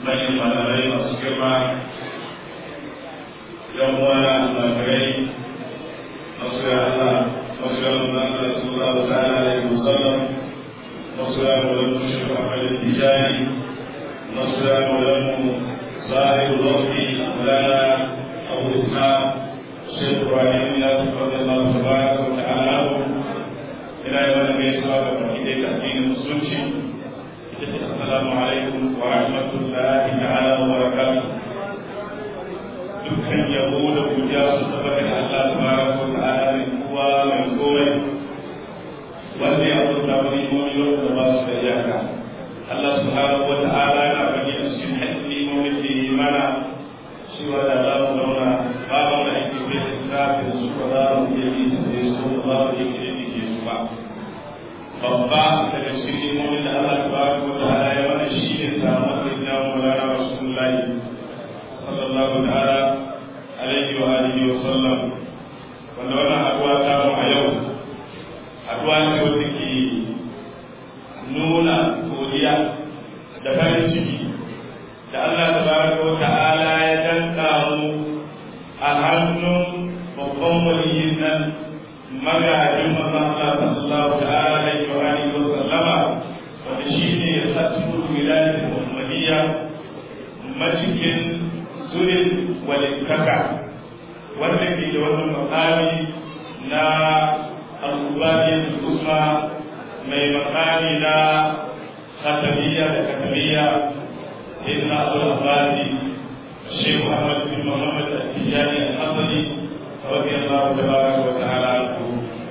manyan malamai masu girma yan uwana almajirai masu ya Allah masu ya nuna Allah sallallahu ta'ala alaihi wasallam masu ya nuna mushrik Ahmad Tijani masu ya nuna sahib Rafi Mulana Abu Ishaq Syekh Ibrahim Yasir radhiyallahu tabaraka wa ta'ala ila yawan gaisuwa ga baki da addinin musulunci ita ce assalamu alaikum wa rahmatullahi ta'ala wa barakatuh dukkan yabo da godiya su tabbata da Allah tabaraka wa ta'ala mai kowa mai komai wanda ya azurta wani imomi wanda ba su da iyaka Allah subhanahu wa ta'ala na bani a cikin haƙƙin imomin da yi mana cewa da za mu zauna ba mu da aiki bai da kafin su ba za mu iya yi su ne su ba za mu iya yi ke su ba babba daga cikin imomin da Allah tabaraka wa ta'ala ya mana shi ne samun da ya mu rana rasulullahi sallallahu ta'ala alaihi wa alihi wa sallam wanda wannan haduwa ta mu a yau haduwa ce wata ke nuna godiya da farin ciki da Allah tabaraka wa ta'ala ya danka mu a hannun babban waliyin nan magajin manzon Allah sallallahu ta'ala alaihi wa alihi wa sallama wanda shine ya satu wilayatul muhammadiyya macikin surin walittaka wanda ke da wannan makami na al-ubadiyyah usma mai makami na khatabiyya da katabiyya ibn abdul abbasi shaykh muhammad bin muhammad al-tijani al-hasani radiyallahu tabaraka wa ta'ala anhu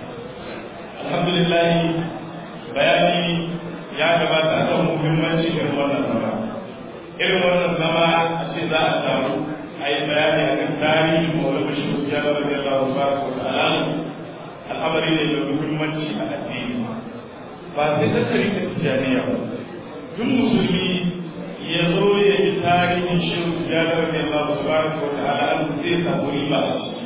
alhamdulillah bayani ya gabata akan muhimmanci irin wannan zama irin wannan zama a ce za a samu a yi bayani a kan tarihin mawala bashir ya zama da Allah ba ko ta'ala al'amari ne da muhimmanci a addini ba sai ta tarihi tijaniya ba duk musulmi ya zo ya yi tarihin shirin ya zama da Allah ba ko ta'ala zai samu riba a ciki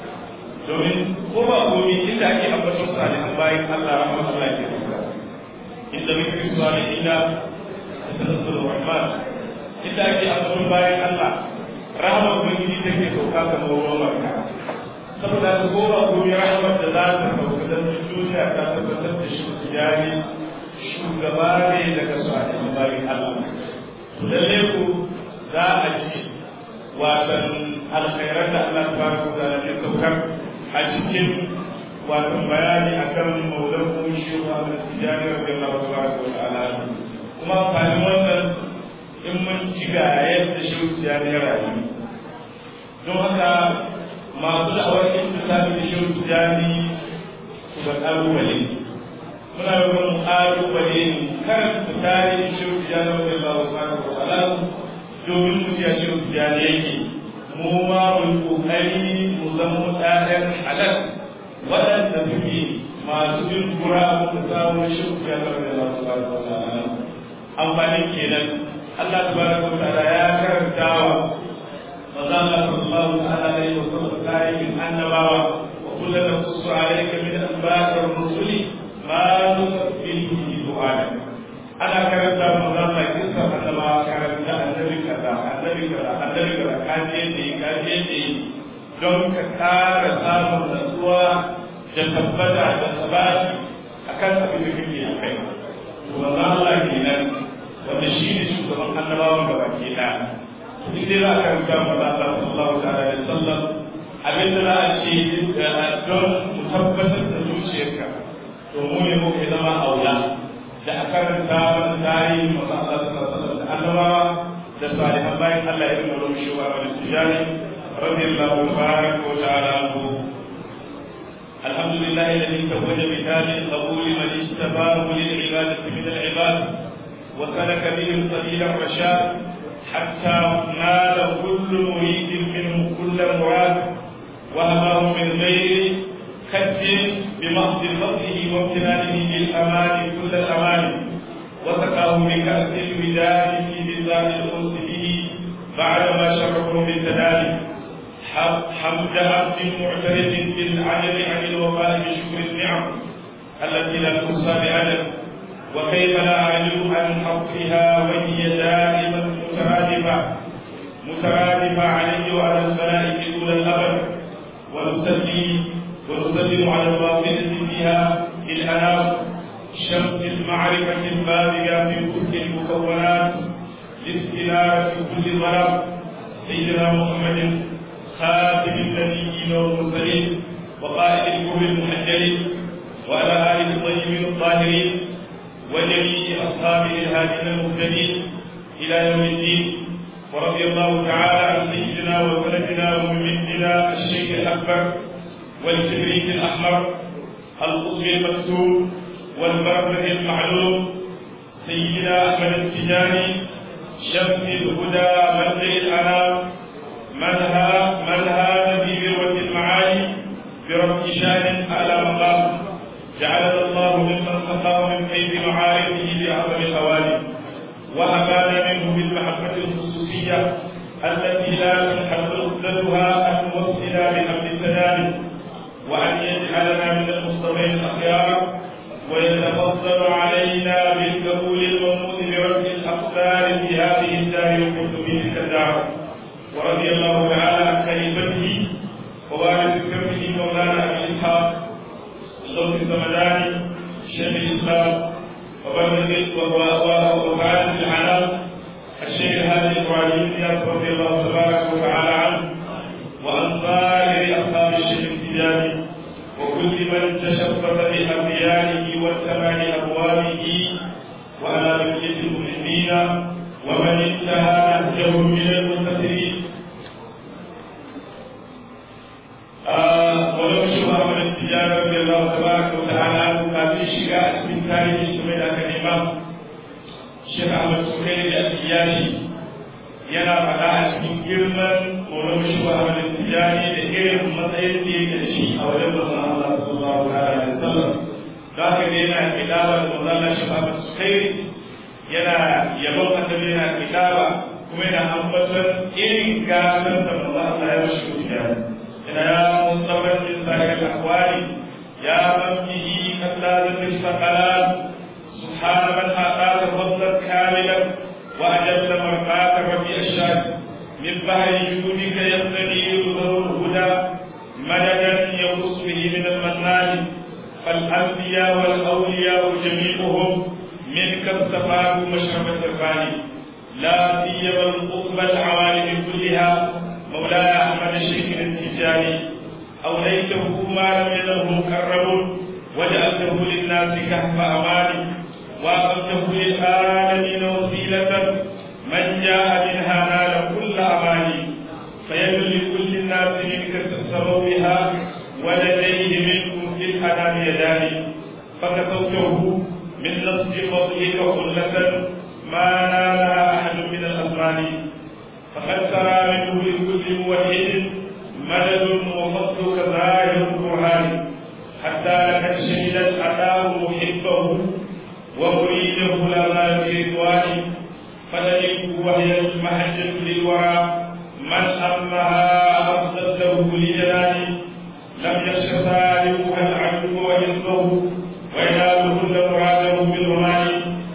domin ko ba komi inda ake ambaton salihan bayan Allah rahama Allah ke rubuta inda muke salihina da tanazzul rahman inda ake ambaton bayan Allah rahama ubangiji take sauka kamar ruwan barka saboda su ko ba komi rahamar da za ta sauka don duniya ta tabbatar da shi tijari shugaba ne daga salihan bayan Allah to lalle ku za a ji watan alkhairar da Allah tabaraka wa ta'ala ya saukar a cikin wato bayani akan maulan kuma shi wa da tijani radiyallahu tabaraka wa ta'ala kuma amfanin wannan in mun ci ga yadda shi tijani ya rayu don haka masu da'awar intisabi da shi tijani su ga kalubale muna yi wani kalubale ne karanta tarihin shi tijani radiyallahu tabaraka wa ta'ala domin mu ji shi tijani yake mu ma mu kokari mu zama ɗayan halal waɗanda suke masu bin kura mu samu shirku ya karɓe Allah subhanahu wa ta'ala amfanin kenan Allah subhanahu wa ta'ala ya karanta wa manzo Allah sallallahu ta'ala alaihi wa sallam tarihin annabawa wa kullu naqussu alayka min anba'ir rusuli ma nusabbihu bi du'ana ana karanta manzo Allah kissa annabawa karanta annabi kaza annabi kaza annabi kaza kaje ne kaje ne don ka ƙara samun natsuwa da tabbata da sabati akan abin da kake a kai to manzo Allah kenan wanda shi ne shugaban annabawan gaba ke da in dai za ka rubuta manzo Allah sallallahu alaihi wasallam abin da za a ce don mu tabbatar da zuciyarka to mu ne muke zama aula da a karanta wani tarihin masu Allah sallallahu alaihi wasallam da annabawa da salihan bayan Allah ya yi mulki shi wa wani tijani radiyallahu tabaraka wa ta'ala anhu الحمد لله الذي توج بتاج القبول من اجتباه للعبادة من العباد وسلك بهم سبيل الرشاد حتى نال كل مريد منه كل مراد وهباه من غير خد بمحض فضله وامتنانه للامان كل الامان وسقاه بكأس الوداد في بلاد الأنس به بعدما شرفه بالتدالي حمد عبد معترف بالعجب عن الوفاء بشكر النعم التي لا تحصى بعدد وكيف لا أعجب عن حقها وهي دائما مترادفة مترادفة عليه وعلى الملائكة طول الأبد ونصلي ونسلم على الواقدة فيها الأنام شمس المعرفة البالغة في كل المكونات لاستنارة كل ظلام سيدنا محمد خاتم النبيين والمرسلين وقائد الكفر المحجلين وعلى آله الطيبين الطاهرين وجميع أصحابه الهادين المهتدين إلى يوم الدين ورضي الله تعالى عن سيدنا وولدنا وممدنا الشيخ الأكبر والكبريت الأحمر القطب المكتوم والبركة المعلوم سيدنا أحمد التجاني شمس الهدى مبدأ الأنام منها منها في ذروة المعالي برب شان أعلى مقام جعلنا الله ممن سقاه من كيد معارفه بأعظم الأوالي وأبان منه بالمحبة الخصوصية التي لا تنحل عقدتها أن نوصلنا بحمد السلام وأن يجعلنا من المصطفين الأخيار ويتفضل علينا بالقبول المنوط برد الأقدار في هذه الدار وكنت في تلك الدار ورضي الله تعالى عن خليفته ووارث كرمه مولانا أبي إسحاق الصوت الزمداني شيخ الإسلام وفعالة العالم الشيخ هادي إبراهيم زياد رضي الله تبارك وتعالى عنه وعن سائر أصحاب الشيخ التجاني وكل من تشبث بأبيانه واتبع أبوابه وعلى بقية المسلمين ومن انتهى نهجه من المنتصرين ولو شبه من التجارة رضي الله تبارك وتعالى عنه كافي شقاء من تاريخ سميد الإمام الشيخ أحمد سكيري الأسياشي yana faɗa a cikin girman molan shi wa amalin tijani da irin matsayin da yake da shi a wajen manzon Allah sallallahu alaihi wasallam da haka ne yana kidaba da manzon Allah shi ba su kai yana yabon annabi yana kidaba kuma yana ambaton irin gasar da manzon Allah ya mashi tijani ina ya musamman min sahih al-aqwali ya man bihi kallaza fi saqalan subhana man ataka fadlan kamilan وأجل مرقاك ربي الشاك من بحر جودك يستنير ذو الهدى مددا يخص به من المنان فالأنبياء والأولياء جميعهم منك استفادوا مشربة الفاني لا سيما القطب العوالم كلها مولاي أحمد الشيخ التجاني أوليته ما لم ينله مكرم وجعلته للناس كهف أماني وأقمته للعالمين وسيلة من جاء منها نال كل أماني فيد لكل الناس منك تسروا بها ولديه منكم في الحنان يدان فكسوته من نصب فضلك خلة ما نالها أحد من الأزمان فقد سرى منه لكل موحد مدد وفضلك ظاهر القرآن حتى لقد شهدت أداه محبه ومريده لما في رضوانه فذلك وهي المحجة للورى من أمها أفضله لجلاله لم يخش ظالمها العدو وحزبه وينالهن مراده بالرمان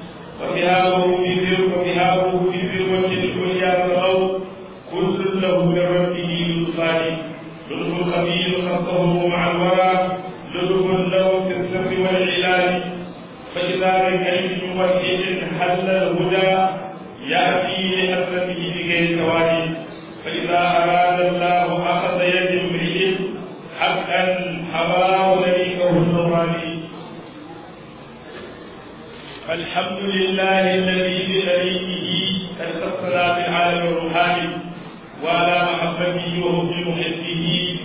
وثيابه في ذر وثيابه في ذروة العليا الغوث كل له من ربه لطفان لطف خبير خصه مع الورى لطف له في السر والعلال فإذا ركعت موحد حل الهدى يأتي لحسنه بغير توالي فإذا أراد الله أخذ يد امرئ حقا حواه لريقه النوراني فالحمد لله الذي بطريقه قد خصنا بالعالم الروحاني وعلى محبته وحب محبه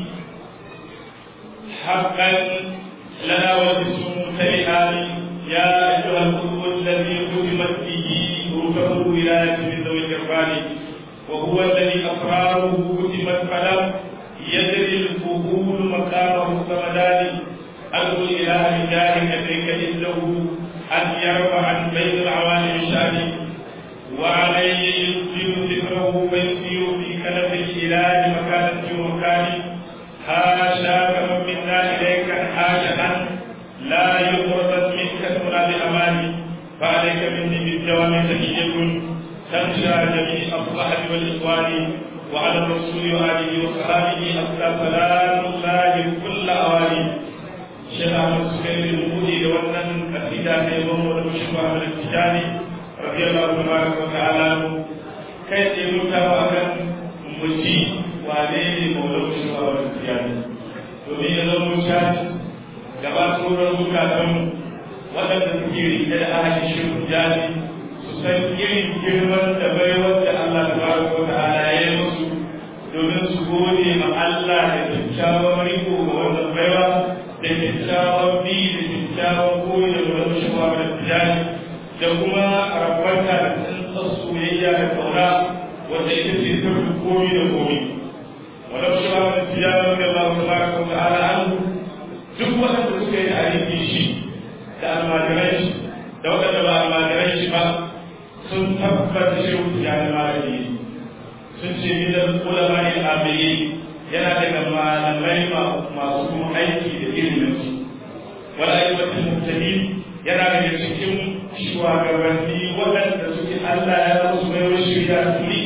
حقا لنا وجسم ممتلئان يا أيها القلب الذي ختمت به روحه ولاية من ذوي الإرفان وهو الذي أسراره كتبت فلم يدري الفهول مقامه كمدان أدعو الإله بجاه كذلك إنه أن يرفع عن بين العوالم شاني وعليه يسجل ذكره ويسير في كنف الإله مكانا في مكان حاشاك من منا إليك حاجة لا يغرضت منك تولى بأماني فعليك مني بالدوام تحية تمشى جميع الصحب والإخوان وعلى الرسول وآله وصحبه أفضل سلام الله كل أواني شيخ أحمد سكير المودي لونا أفيدا كيبون ولمشكو أحمد التجاني رضي الله تبارك وتعالى كيف يموت وأكن مجي وعليه مولى مشكو أحمد التجاني domin ya zama mutane gaba tsoron zukatanmu waɗanda suke rike da ahalin shirin jani su san irin girman da baiwar da Allah ta ba ko da ala ya yi musu domin su gode ma Allah da kyakkyawan riko ga wannan baiwa da kyakkyawan bi da kyakkyawan koyi da wani shiwa da tijani da kuma rabanta da tsantsar soyayya da kauna wanda ita ce ta komi da komi ولو شرع الاتجاه رضي الله تبارك وتعالى عنه duk waɗanda suka yi aiki shi da almajirai shi da waɗanda ba almajirai shi ba sun tabbata shi ya da malami sun ce gidan ulama ne amiri yana daga malamai masu kuma aiki da ilimin su wala aiwatin mutane yana daga cikin shugabanni waɗanda suke Allah ya rasu mai wasu shirya tuni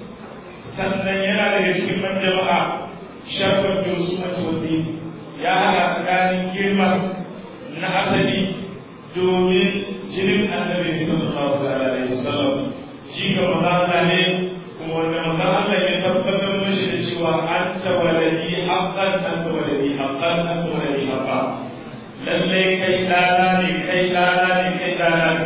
sannan yana daga cikin man jama'a shafar da su matuwazi ya haɗa tsakanin girma na asali domin jinin annabi sallallahu alaihi wasallam shi ga maza ne kuma wanda maza Allah ya tabbatar mashi da cewa an tawaladi haqqan an tawaladi haqqan an tawaladi haqqan lallai kai dana ne kai dana ne kai dana ne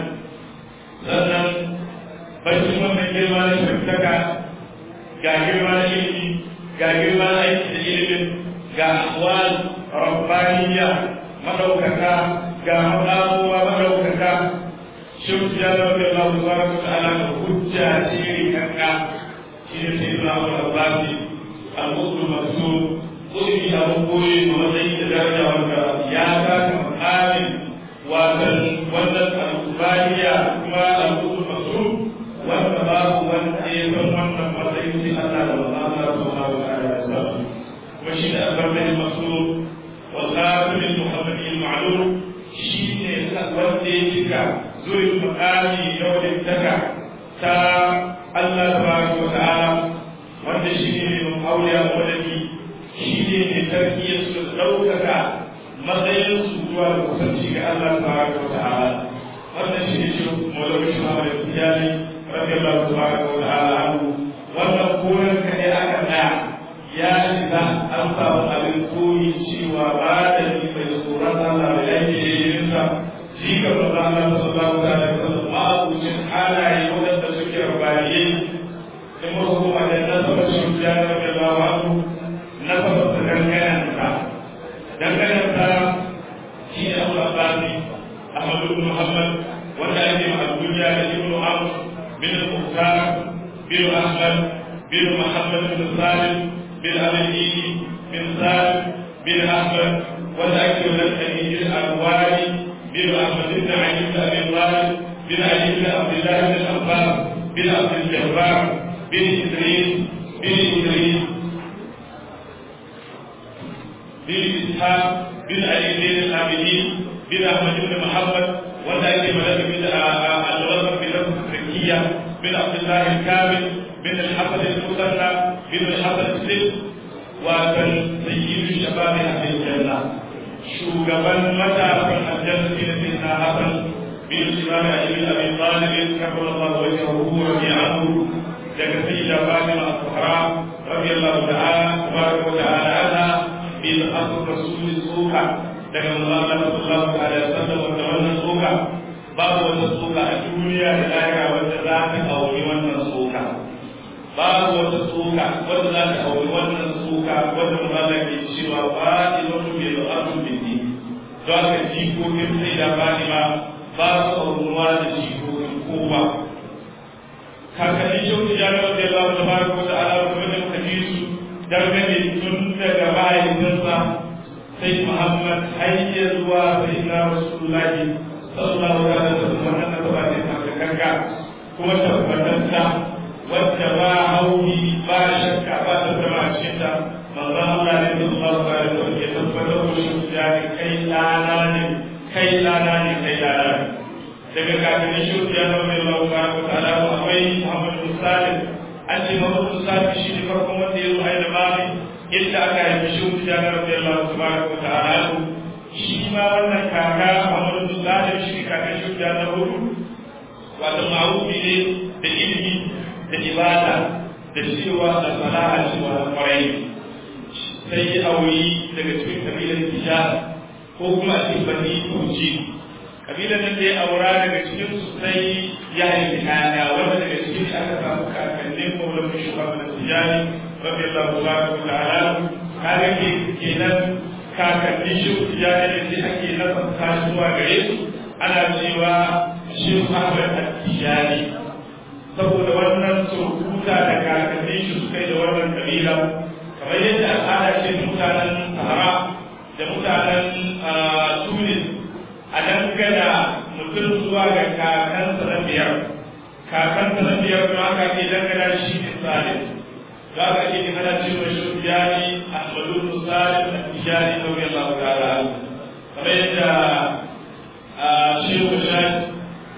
sannan bacin wannan girma na shirkaka ga girma na ilimi ga girma na aiki da ilimin ga ahwal rabbaniya madaukaka ga madamuwa madaukaka shin ya da wanda Allah subhanahu wa ta'ala ga hujja ce rikanka shi ne sai Imam al-Rabbani al-Qudus maksud kulli abu koyi ma matsayi da daraja wanda ya taka makamin watan wannan al-Rabbaniya kuma al-Qudus maksud wanda babu wanda ya san wannan matsayin sai Allah da Allah subhanahu wa ta'ala ya sa kuma shi da al-Rabbani maksud wal khatim al-Muhammadi al-ma'lum shi ne wanda ya cika zuri makami na wadantaka ta Allah tabaraka wa ta'ala wanda shi ne mai auliya wadaki shi ne mai tarkiyar su ɗaukaka matsayin su zuwa da kusanci ga Allah tabaraka wa ta'ala wannan shi ne shi mawlawi shi ma da tijani radiyallahu tabaraka wa ta'ala anhu wannan koran ka ne aka tsaya ya shiga an samu abin koyi cewa ba da ni mai tsoron Allah da yake yin sa shi ga manzo Allah sallallahu alaihi wasallam ma abucin halaye wadanda suke rabaniye in mun hukuma da nasaba shi ya rabbi Allah anhu nasaba da danganan sa danganan sa shi ne Abu Abbasi Ahmad ibn Muhammad wanda ake ma duniya da Ibn Amr bin Muhtar bin Ahmad bin Muhammad bin Salim bin Abi bin Salim bin Ahmad wanda ake wa lakani al-Awali بن احمد بن علي بن ابي طالب بن علي بن عبد الله بن الانصار بن عبد الجبار بن ادريس بن ادريس بن اسحاق بن علي بن العابدين بن احمد بن محمد وذلك ملك بن الغرب بن التركيه بن عبد الله الكامل بن الحسن المثنى بن الحسن السلم وكان سيد شباب اهل الجنه shugaban matasan aljanna shi ne sai na hasan bin imam ali bin abi talib kabara Allah wajhahu wa bi'ahu daga sayyida fatima as-sahra radiyallahu ta'ala tabaraka wa ta'ala anha bin asr rasul suka daga Allah sallallahu alaihi wasallam wanda wannan suka babu wata suka a duniya da lahira wanda za ta auri wannan suka babu wata suka wanda za ta auri wannan suka wanda Allah ke cewa fatimatu bil ardi bidi don haka jikokin sai da fatima ba su auruwa da jikokin kowa kakannin shauki jami'ar da ya zama da fara ko da ala kuma da muka ji su dangane tun daga mahaifinsa sai muhammad hanyar zuwa sai na rasulullahi sallallahu alaihi wasallam wannan da ba ne ta kanka kuma tabbatanta wadda ba hauki ba shakka ba ta zama a cikin ta manzo Allah ne sallallahu alaihi wasallam ya tabbatar da shi da kai dana ne kai dana ne kai dana ne daga kakannin shi ya zama mai Allah tabaraka wa ta'ala akwai Muhammad bin Salim an ce Muhammad bin Salim shi ne farkon wanda ya zo a da mami inda aka haifi shi ya zama mai Allah tabaraka wa ta'ala shi ma wannan kaka Muhammad bin Salim shi ne kakan shi ya zama hudu wato ma'rufi ne da ilimi da ibada da cewa da salaha cewa da kwarai sai ya auri daga cikin kabilar Hijaz ko kuma cikin Bani Kuji kabilar nan da ya aura daga cikin su sai ya haifi kaya wanda daga cikin aka samu kakannin maulan shugaban da Tijani radiyallahu ta'ala kaga ke kenan kakannin shi Tijani ne sai ake nasanta zuwa gare su ana cewa shi Ahmad Tijani saboda wannan surkuta da kakannin shi suka yi da wannan kabila kamar yadda al'ada ce mutanen Sahara da mutanen Tunis a dangana mutum zuwa ga kakansa na biyar kakansa na biyar don haka ke dangana shi ne Salim za ka ke ana cewa shi Tijani Ahmadu Salim da Tijani Nauri Allah ta'ala kamar yadda Shehu Shad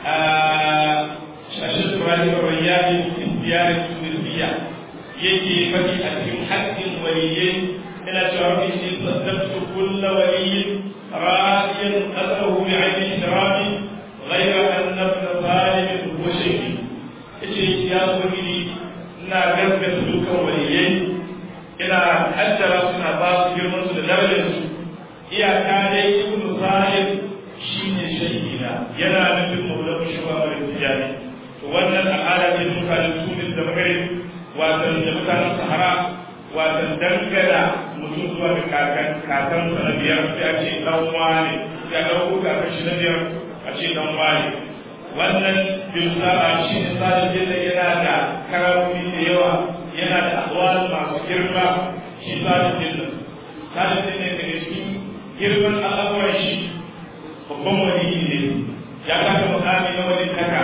Shashid Ibrahim Rayyani Tijani Tunisiya yake faɗi a cikin haƙƙin waliyai ina cewa rabbi inni saddaqtu kulla waliyyin ra'iyan qadahu bi 'ayni shirabi ghayra anna ibn zalim huwa shaykhi yace ya ubangiji ina gaskata dukkan waliyai ina haddara suna ba su girman su da darajar su iyaka dai ibn zalim shine shaykhina yana nufin maulana shugaban tijani to wannan al'ada ce mutanen tunis da magrib watan da mutanen sahara watan dangana mutum zuwa ga kakan kakan sa na biyar sai a ce dan wane ya dauko kakan shi na biyar a ce dan wane wannan bilsa a shi ne sadin da yana da karamomi da yawa yana da ahwal masu girma shi sadin jinna sadin jinna daga cikin girman al'amuran shi babban wani ne ya kasa mukami na wani kaka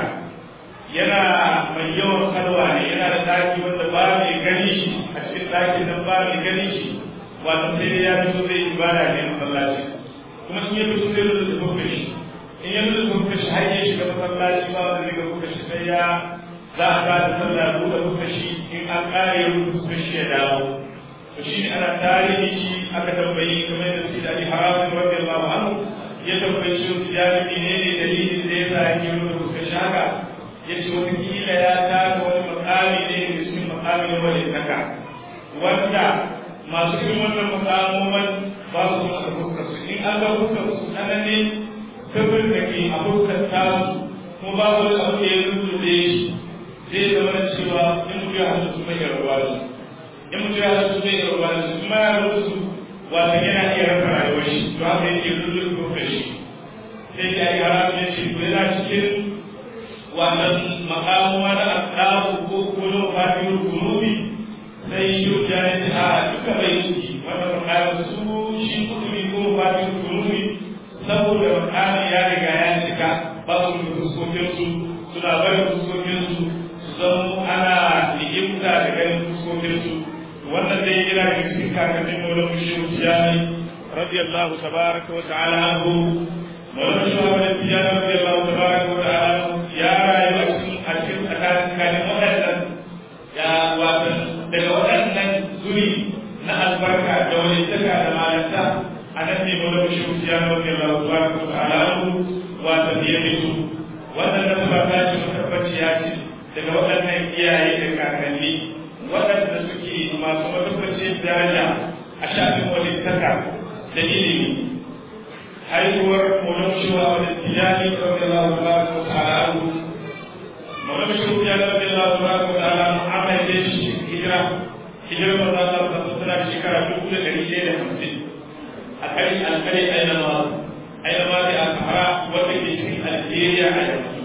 yana mai yawan kalwa ne yana da daki wanda ba mai gani shi a cikin daki nan ba mai gani shi wato sai dai ya fito zai ibada ne masallaci kuma in ya fito zai rubuta fuskar shi in ya rubuta fuskar shi har ya shiga masallaci ba wanda zai ga fuskar shi sai ya za a ba da sallah buɗe fuskar shi in an ƙare ya rubuta fuskar shi ya dawo to shi ne ana tarihi shi aka tambayi kamar yadda su da ali haramun radiyallahu anhu ya tambayi shi ya ne ne dalilin da ya sa yake rubuta fuskar shi haka ya ce watakila ya taka wani makami ne da cikin makami na wani saka wanda masu irin wannan makamoman ba su masa fuskar su in an ga fuskar su tsananin sirrin da ke a fuskar tasu kuma ba wani abu da ya rubuce shi zai zama da cewa in mutu ya hasu mai yarwa da su in mutu ya hasu mai yarwa da su kuma ya rubutu wata yana iya rasa rayuwar shi to haka yake rubutu fuskar shi sai ya yi haramun ya ce ko yana cikin wannan makamuwa na asrafu ko kuma fatimul kurubi sai shi ya yi a duka bai yi wannan makamu su shi kutumi ko fatimul kurubi saboda makamu ya riga ya cika ba su da fuskokin su suna barin fuskokin su su zama ana ligimta da ganin fuskokin su wannan dai yana da cikin kakannin maulan mushin tijani radiyallahu tabaraka wa ta'ala anhu maulan shugaban tijani radiyallahu tabaraka wa ta'ala ya rayu a cikin a cikin tsakanin waɗannan ya watan daga waɗannan zuri na albarka da wani taka da malanta a nan ne mawla shi ya rabbi Allah subhanahu wa ta'ala watan ya fito wannan da ba ta ce tabbaci ya ce daga waɗannan iyaye da kakanni waɗanda suke masu matabbacin daraja a shafin wani taka da ilimi haihuwar mawla shi wa wani tijani rabbi Allah subhanahu wa ta'ala mawla shi ya rabbi Allah subhanahu wa ta'ala amma ya shi hijira hijirar manzo Allah ta tsara da shekara dubu da ɗari ɗaya da hamsin a kai alkali aina ma aina ma da alfahara wanda ke cikin Algeria a yanzu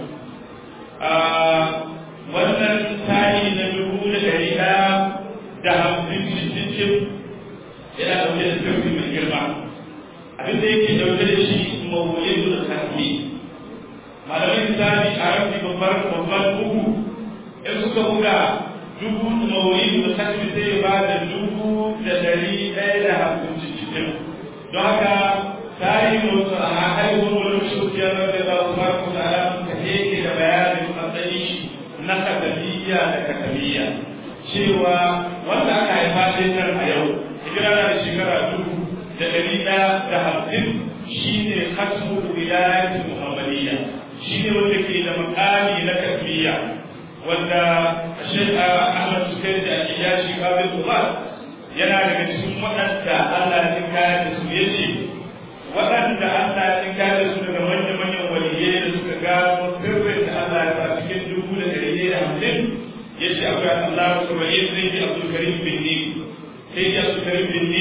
wannan tari na dubu da ɗari ɗaya da hamsin cikin yana ɗauke da sirri mai girma abin da yake ɗauke da shi mawulidul khatmi malamin misali a rafi babbar babban bugu in suka buga dubu mawuyi da kasance sai ba da dubu da dari ɗaya da hamsin cikin don haka tarihin wasu a haihuwar wani shukiyar da za su fara kusa ala ta na kataliya da kataliya cewa wanda aka haifa sai nan a yau hijira da shekara dubu da ɗari ɗaya da hamsin shi ne hasbu wilayatul muhammadiyya shi ne wanda ke da makami na kataliya wanda Sheikh Ahmad Sukairi da Iyashi Qabil Umar yana daga cikin waɗanda Allah ya kaya da su yace waɗanda Allah ya kaya da su daga manyan manyan waliyai da suka gano sirrin da Allah ya sa cikin dubu da ɗari da hamsin yace akwai Allah Subhanahu wa ta'ala Abdul Karim bin Ni sai ya Abdul Karim bin Ni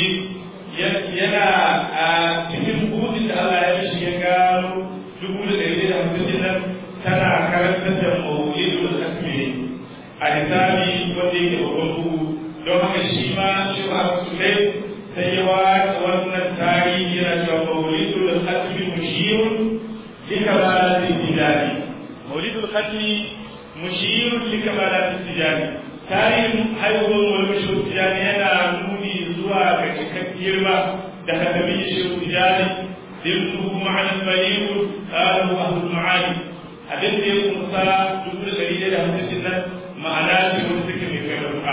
yana a cikin budin da Allah ya mishi ya gano dubu da ɗari da hamsin nan tana karantar da mawulidul asmi a hisabi wanda yake babban bugu don haka shi ma shi ma su ne sai ya wata wannan tarihi yana cewa mawulidul asmi mushirun lika bala tijani mawulidul asmi mushirun lika bala tijani tarihin haihuwar wani shi tijani yana nuni zuwa ga cikakken girma da hadamin shi tijani ضمنه معنى بليغ قاله أهل المعاني abin da ya kunsa dubu da ɗari da hamsin nan ma'ana ce wani suke mai kai matuƙa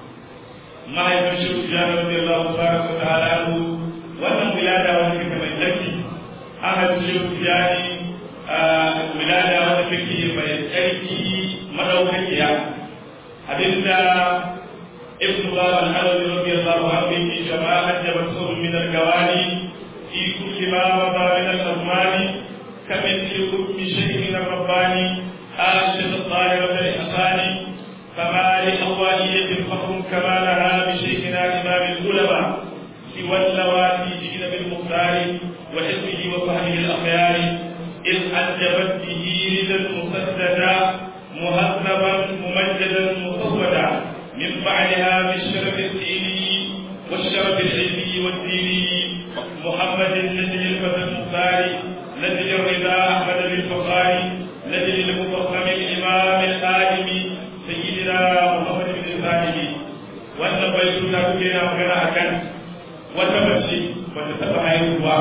mahaifin shi su jana wanda Allah su fara su ta halalu wannan wilada wanda suke mai tsarki an haifi shi su jani wilada wanda suke mai tsarki madaukakiya abinda ibn Baba al-Halabi radiyallahu anhu yake jama'a hajjaba sirrun min al-gawani fi kulli ma wada min al-azmani كمثل حكم شيخنا الرباني آشد الطاهرة الإحسان فما لأولية فخر كما لها بشيخنا إمام العلماء سوى اللواتي جئن بالمختار وحزبه وفهمه الأخيار إذ أنجبت به ردا مسددا مهذبا ممجدا مصودا من بعدها بالشرف الديني والشرف العلمي والديني محمد النجم الفتى المختار نجل الرضا أحمد بالفقار نجل المفخم الإمام الآدم سيدنا محمد بن سالم wannan bai suna kuke yana magana a kan wata mace wata taɓa haihuwa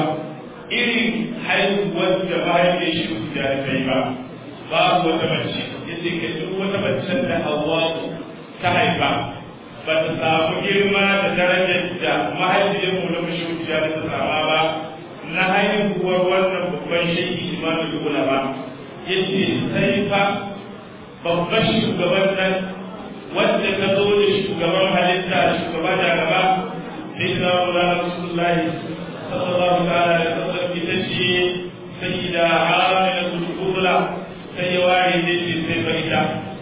irin haihuwar da mahaifiyar shi ku da ta yi ba babu wata mace ya ce ka duk wata mace da hawa ta haifa ba ta samu girma da darajar da mahaifiyar mu na mashi da ta sama ba na haihuwar wannan babban shaiki imamu ulama ya ce sai fa babban shugaban nan wanda ka zo da shugaban halitta shugaba da gaba sai da wula rasulullahi sallallahu ta'ala da sallam ita ce sai da amina kulkula sai ya ware ne ce sai fa ita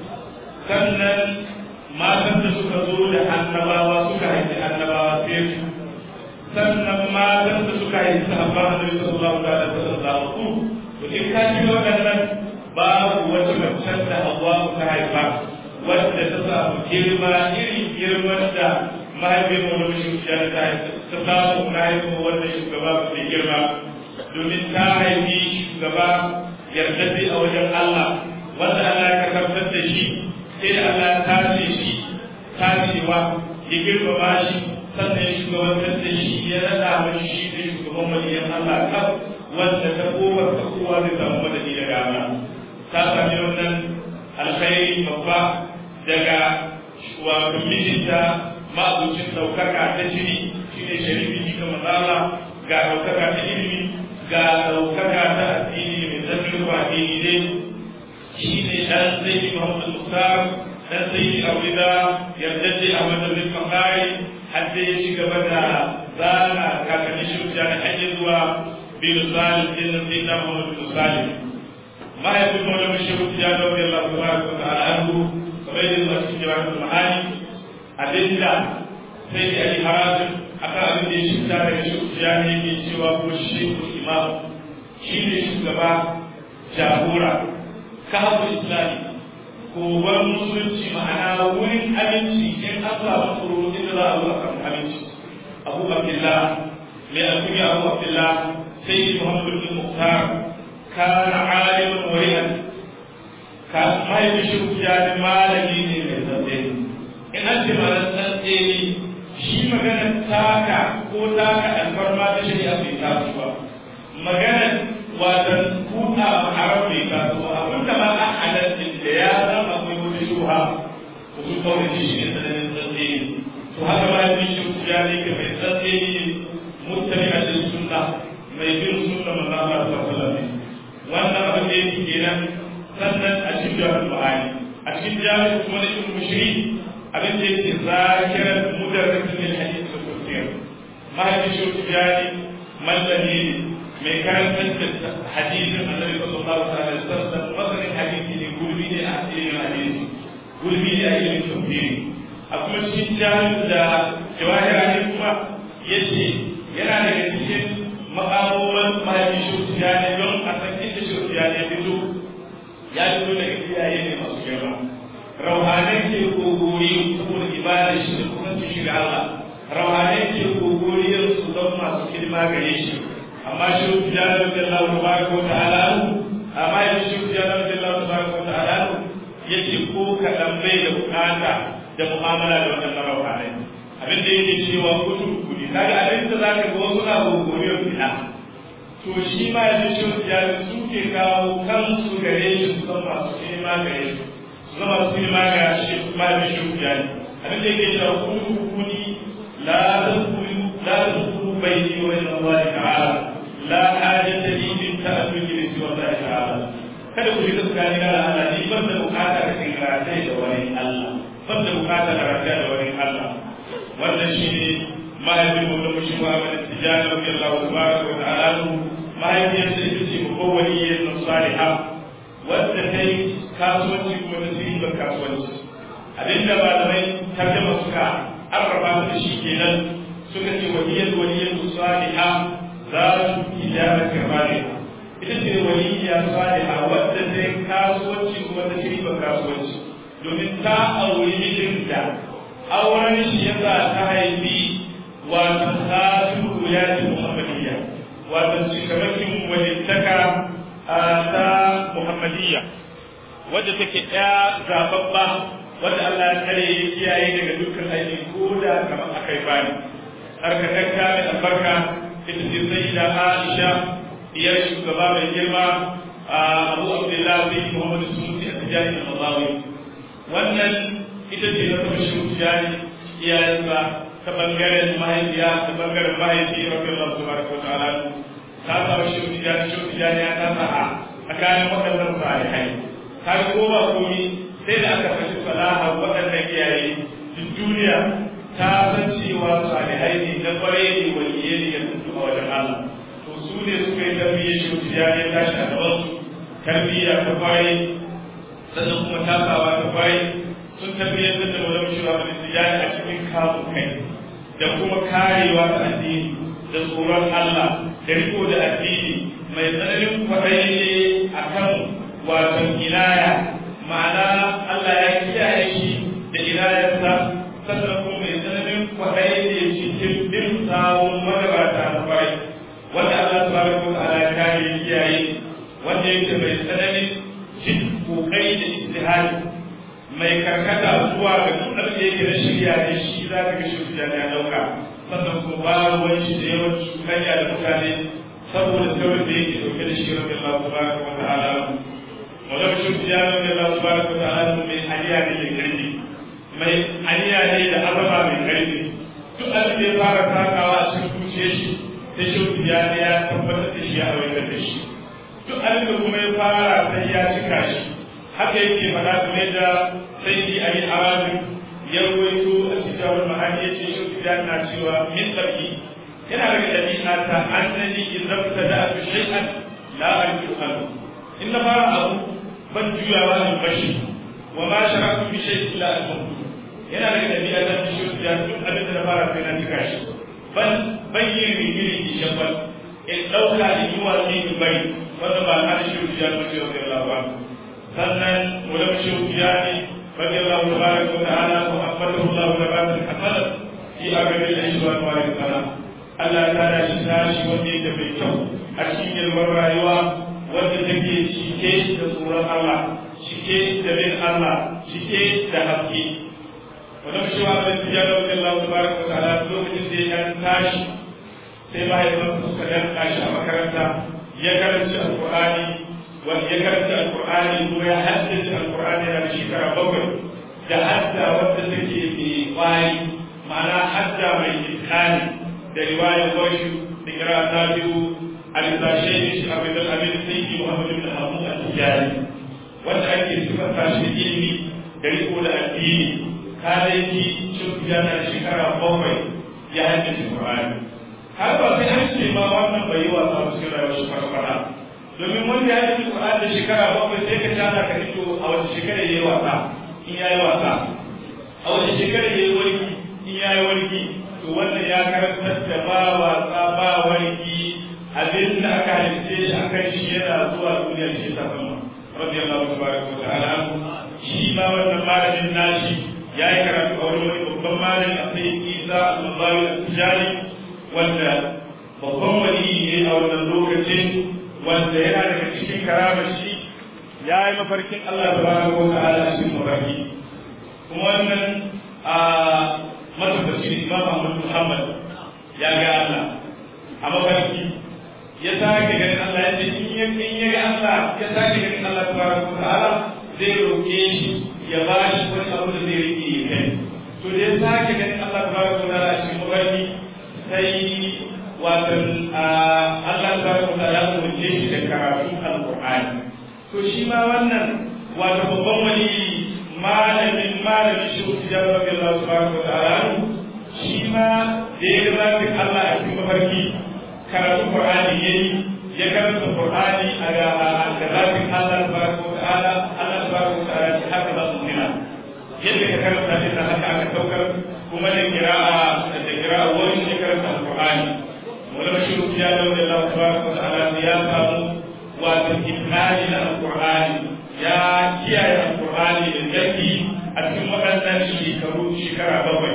sannan matan da suka zo da annabawa suka haifi annabawa sai su sannan matan da suka haifi sahabban annabi sallallahu alaihi wasallam su to in ka ji waɗannan babu wata macen da Hawwa ta haifa wadda ta samu girma irin girman da mahaifin mu na shugaba ta ta samu na haifin wannan shugaba ba mai girma domin ta haifi shugaba yardadde a wajen Allah wanda Allah ya karɓar da shi sai da Allah ya tace shi tacewa ya girmama shi sannan ya shugabantar da shi ya rada mai shi da shugaban waliyan Allah kaf wanda ta kowar ta kowa zai samu madadi daga Allah ta sami wannan alkhairi babba daga wato mijinta ma'abucin ɗaukaka ta jini shine sharifi ji ga matsala ga ɗaukaka ta ilimi ga ɗaukaka ta addini mai zafin ba addini ne shi ne ɗan zai Muhammad Mukhtar dan sai aurida yarda ce a madadin fakari har sai ya ci gaba da zana kakannin shirya da hanyar zuwa bin salim din nan sai na Muhammad bin salim mahaifin maulama shehu ya da wani Allah tabaraka wa ta'ala anhu kamar yadda zuwa cikin jawahirul ma'ani abinda sai da ali harazin akan abin da ya shirya daga shehu ya ne ke cewa ko shehu imam shi ne shugaba jagora kahabul islami kogon musulunci ma'ana wurin aminci in an samu tsoro inda za a zo a samu aminci abu abdullah mai alkunya abu abdullah sai muhammadu bin muhtar kana alimin wari'an ka mahaifin shi ya ji malami ne mai tsantse in an ce malam tsantse ne shi magana taka ko taka alfarma ta shari'a bai taso ba magana watan kuta haram bai taso ba abinda ma a halatta da ya zama akwai wata kawai shi ne tsananin tsantseni to haka ma yin shi ya ne ke mai tsantseni ne mutane a cikin sunna mai bin sunna manzo Allah sallallahu alaihi wannan abin da yake kenan sannan a cikin jami'ul ma'ani a cikin jami'ul kuma da ibn mushri abin da yake zakiran mudarrisin lil hadith wa tafsir mahaifin shi tijani mallami ne mai karantar da hadisin annabi sallallahu alaihi wasallam masanin hadisi ne gurbi ne a ilimin hadisi gurbi ne a ilimin tafsiri a kuma cikin jami'ul da jawahira ne kuma yace yana daga cikin makamoman mahaifin shi tijani don a san inda shi tijani ya fito ya fito daga iyaye ne masu girma rauhanai ke kogori saboda ibada shi da kuma su shiga Allah rauhanai ke kogoriyar su don masu hidima gare shi amma shi tijani da Allah tabaraka wa ta'ala amma ya shi tijani da Allah tabaraka wa ta'ala yake ko kaɗan bai da bukata da mu'amala da wannan rauhanai abin da yake cewa kutu kudi kaga abin da zaka ga wasu na gogoriyar fita to shi ma ya ce ya su ke kawo kansu gare shi su zama masu hidima gare shi su zama masu hidima ga shi ma ya ce ya ne abin da yake cewa kutu kudi la tadkhulu la tadkhulu bayni wa bayna Allah ta'ala la hajata li min ta'alluqi bi Allah ta'ala kada ku yi tsakani da Allah ni ban da bukata da kinratai da wani Allah ban da bukata da rafiya da wani Allah wannan shine mahaifin mu da mushi Muhammad Tijani radiyallahu tabaraka wa ta'ala mahaifiyar da ita ce mubawwaliyar nan saliha wadda ta yi kasuwanci kuma ta sirri ban kasuwanci abinda malamai tarjama suka arraba da shi kenan suka ce waliyar waliyar saliha za su ijaba kamale ita ce waliyya saliha wadda ta yi kasuwanci kuma ta sirri ban kasuwanci domin ta auri mijinta auren shi yasa ta haifi wato kafin ya ce muhammadiyya wato cikamakin walittaka ta muhammadiyya wadda take ɗaya zababba wadda Allah ya kare ya kiyaye daga dukkan aiki ko da kamar akai bani tsarkakakka mai albarka ita ce sai da Aisha diyar shugaba mai girma Abu Abdullah bin Muhammad Sunusi a tijani da Mazawi wannan ita ce na taɓa shi tijani iyayensa ta bangaren mahaifiya ta bangaren mahaifi rabbi Allah subhanahu wa ta'ala ta samu shi tijani shi tijani ya ta sa a tsakanin waɗannan salihai ta ko ba komi sai da aka fashi salaha waɗannan iyaye duk duniya ta san cewa salihai ne na kwarai ne waliyai ne ya tuntu a wajen Allah to su ne suka yi tarbiyyar shi tijani ya tashi a gaban su tarbiyya ta kwarai sannan kuma tasawa ta kwarai sun tarbiyyar da wani shura da tijani a cikin kamun kai da kuma karewa ta addini da tsoron Allah da riko da addini mai tsananin kwaɗayi ne a kan wasan inaya ma'ana Allah ya kiyaye shi da inayarsa sannan kuma mai tsananin kwaɗayi ne cikin bin sawun magabata na kwarai wanda Allah subhanahu wa ta'ala ya kare ya kiyaye wanda yake mai tsananin jin kokari da ijtihadi mai karkata zuwa ga duk abin da yake na shirya da shi za ka ga shi ya dauka sannan kuma ba ruwan shi da yawan cutanya da mutane saboda saurin da yake dauke da shi rabbi Allah subhanahu wa ta'ala wala shi ya rabbi Allah subhanahu wa ta'ala mai haliya ne da karfi mai haliya ne da azama mai karfi duk abin da ya fara takawa a cikin zuciyar shi da shi ya ne ya tabbatar da shi ya awaitar da shi duk abin da kuma ya fara sai ya cika shi haka yake faɗa game da sai yi a yi arabin ya ruwaito a cikin wani mahani ya ce shi ya na cewa min tsarki yana daga ɗabi'a ta annani in rabta da abu shay'an la arju anhu in na fara abu ban juyawa in bashi wa ma sharatu bi shay'in la alhamdu yana daga ɗabi'a ta shi ya duk abin da na fara sai na cika shi ban ban yin rigiri ki shabban in ɗauka in yi watsi in bari wanda ba na da shi ya ce wa Allah sannan ولم شوفياني رضي الله تبارك وتعالى وحفظه الله نباتا حسنا في أبد العيش وأنوار السلام Allah ta da shi tashi wanda yake mai kyau a cikin yalwar rayuwa wanda take cike da tsoron Allah cike da bin Allah cike da haske wanda shi wa da tiya da wajen Allah tabaraka wa ta'ala lokacin da ya tashi sai mahaifansa suka danka shi a makaranta ya karanci alqur'ani wanda ya karanta alkur'ani kuma ya haddace alkur'ani yana da shekara bakwai da hadda wadda take mai kwari ma'ana hadda mai iskani da riwayar washi da kira ta biyu alisashe ne shi abin da abin sai ki muhammadu bin hamu a tijari wanda ake sifanta shi ilimi da riko da addini kalaiki cin yana shekara bakwai ya haddace Qur'ani har ba sai an ce ma wannan bai yi wasa ba cikin rayuwar shi farfara domin wanda ya haddace Qur'ani da shekara bakwai sai ka tana ka fito a wata shekara yayi wasa in yayi wasa a wata shekara yayi warki in yayi warki to wannan ya karantar da ba wasa ba warki abin da aka halitta shi akan shi yana zuwa duniya shi ta sama radiyallahu tabaraka wa ta'ala shi ma wannan malamin nashi ya yi karatu a wani babban malami a sai isa al-mazawi al-tijari wanda babban wani ne a wannan lokacin wanda yana daga cikin karamar shi ya yi mafarkin Allah tabaraka wa ta'ala cikin mafarki kuma wannan a matabbacin imam Ahmad Muhammad ya ga Allah a mafarki ya sake ganin Allah ya ce in ya ga Allah ya sake ganin Allah tabaraka wa ta'ala zai roƙe shi ya ba shi wani abu da zai rike ya kai to da ya sake ganin Allah tabaraka wa ta'ala cikin mafarki sai watan Allah tabaraka wa ta'ala ya umarce shi da karatun alqur'ani to shi ma wannan wato babban wani malamin malamin shi ku ya rabbi Allah tabaraka wa ta'ala shi ma da ya ga zakin Allah a cikin mafarki karatun qur'ani yayi ya karanta qur'ani a ga zakin Allah tabaraka wa ta'ala Allah tabaraka wa ta'ala haka za su nuna yadda ka karanta shi da haka aka saukar kuma da kira'a da kira'a wani ya karanta alqur'ani wala bashiru ya da wanda Allah tabaraka wa ta'ala ya samu wato ikhlali na alqur'ani ya kiyaye alqur'ani da zaki a cikin waɗannan shekaru shekara bakwai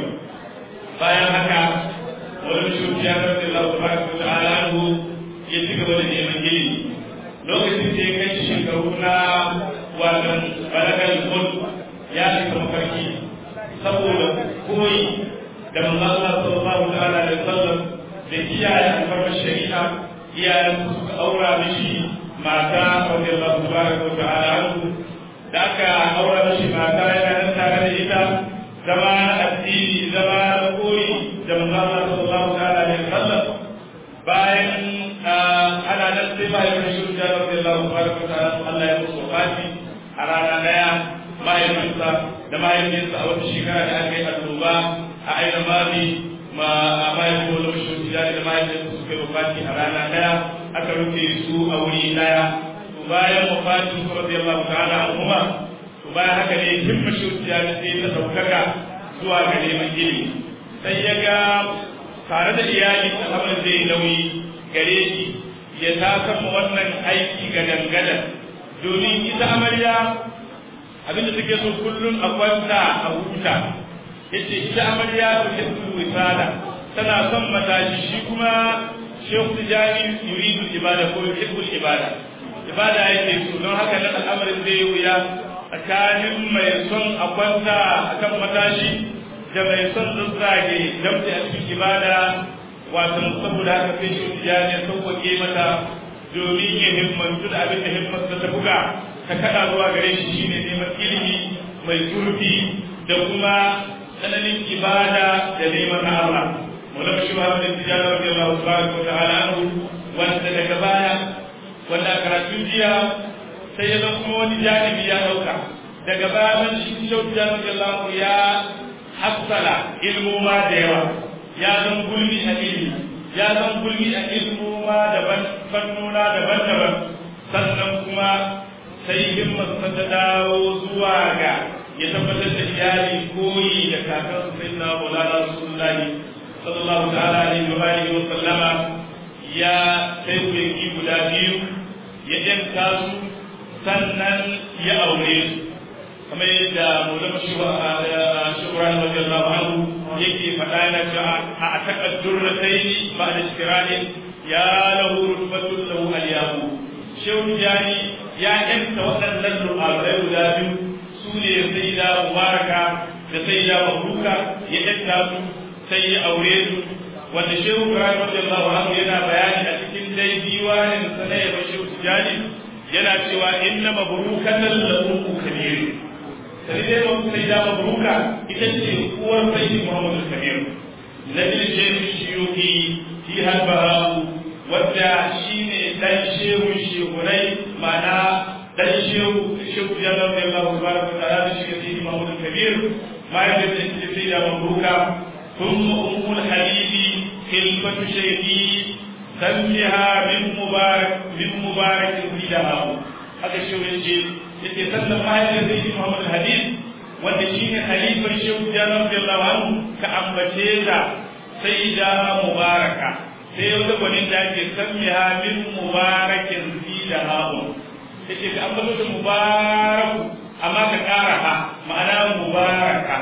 bayan haka wala bashiru ya da wanda Allah tabaraka wa ta'ala ya ci gaba da neman ilimi lokacin da ya kai shekaru na watan balagar mulk ya shiga mafarki saboda koyi da manzon Allah sallallahu ta'ala alaihi wasallam da kiyaye alfarmar shari'a iyayen su suka aura mishi mata radiyallahu tabaraka wa ta'ala anhu da aka aura mishi mata yana nan tare da ita zama na addini zama na koyi da manzon Allah sallallahu ta'ala alaihi wasallam bayan ana nan sai bayan shi da radiyallahu tabaraka wa ta'ala Allah ya musu fati a rana daya mahaifinsa da mahaifinsa a wata shekara da aka yi annoba a aina mami ma a mahaifin wani mashin da da mahaifinsa suka yi wafati a rana daya aka rufe su a wuri daya to bayan wafatin su radiyallahu ta'ala anhuma to bayan haka ne himma shi da sai ta daukaka zuwa ga neman ilimi sai ya ga tare da iyali abin zai nauyi gare shi ya tasan wannan aiki ga dangadan domin ita amarya abinda take so kullum a kwanta a huta yace ita amarya ta hibbul wisala tana son matashi shi kuma shehu tijani yuridu ibada ko hibbul ibada ibada yake so don haka nan al'amarin zai wuya tsakanin mai son a kwanta akan matashi da mai son zazzage damtse a cikin ibada wato saboda haka sai shehu tijani ya sauƙaƙe mata domin ya himmantu da abin da himmansa ta buga ta kada zuwa gare shi shine neman ilimi mai zurfi da kuma tsananin ibada da neman na Allah Maulana shi Muhammad bin Tijani radiyallahu tabaraka wa ta'ala anhu wanda daga baya wanda karatun jiya sai ya zama kuma wani janibi ya dauka daga baya man shi Shehu Tijani radiyallahu ya hassala ilmu ma da yawa ya zama gulmi a ilimi ya zama gulmi a ilmu ma daban fannuna daban-daban sannan kuma sai himmarsa ta dawo zuwa ga ya tabbatar da iyali koyi da kakansa sai na maulana rasulullahi sallallahu ta'ala alaihi wa alihi wa sallama ya sai kuyanki guda biyu ya yanka su sannan ya aure su kamar yadda maulana shukran radiyallahu anhu yake faɗa na cewa a taqaddurratayn ba'da shiranin ya lahu rutbatun lahu al-yahu shehu jani ya yanta waɗannan ru'abai guda biyu su ne sai da mubaraka da sai da mahruka ya yanta su sai ya aure su wanda shehu ibrahim radiyallahu anhu yana bayani a cikin dai diwanin sa na yaba shehu jani yana cewa inna mabrukatan lahu kabir sai dai ba sai da mabruka ita ce uwar sayyidi muhammadu kabir nabil shehu shiyuki fi halbahu wadda shine dan shehu shehunai ma'ana dan shehu shehu jalla da Allah subhanahu wa ta'ala da shi sayyidi muhammadu kabir ma yadda da shi sai da mabruka ثم أم الحبيب خلفة شيخي سمها من مبارك من مبارك فيها هذا الشيء يجي يجي سلم ما يجي محمد الحبيب wanda shi ne halifar shehu janar radiyallahu anhu ka ambace ta sai da mubaraka sai wata gwanin da ake samiha min mubarakin fi da haɓun yace ka ambato da mubaraku amma ka ƙara ha ma'ana mubaraka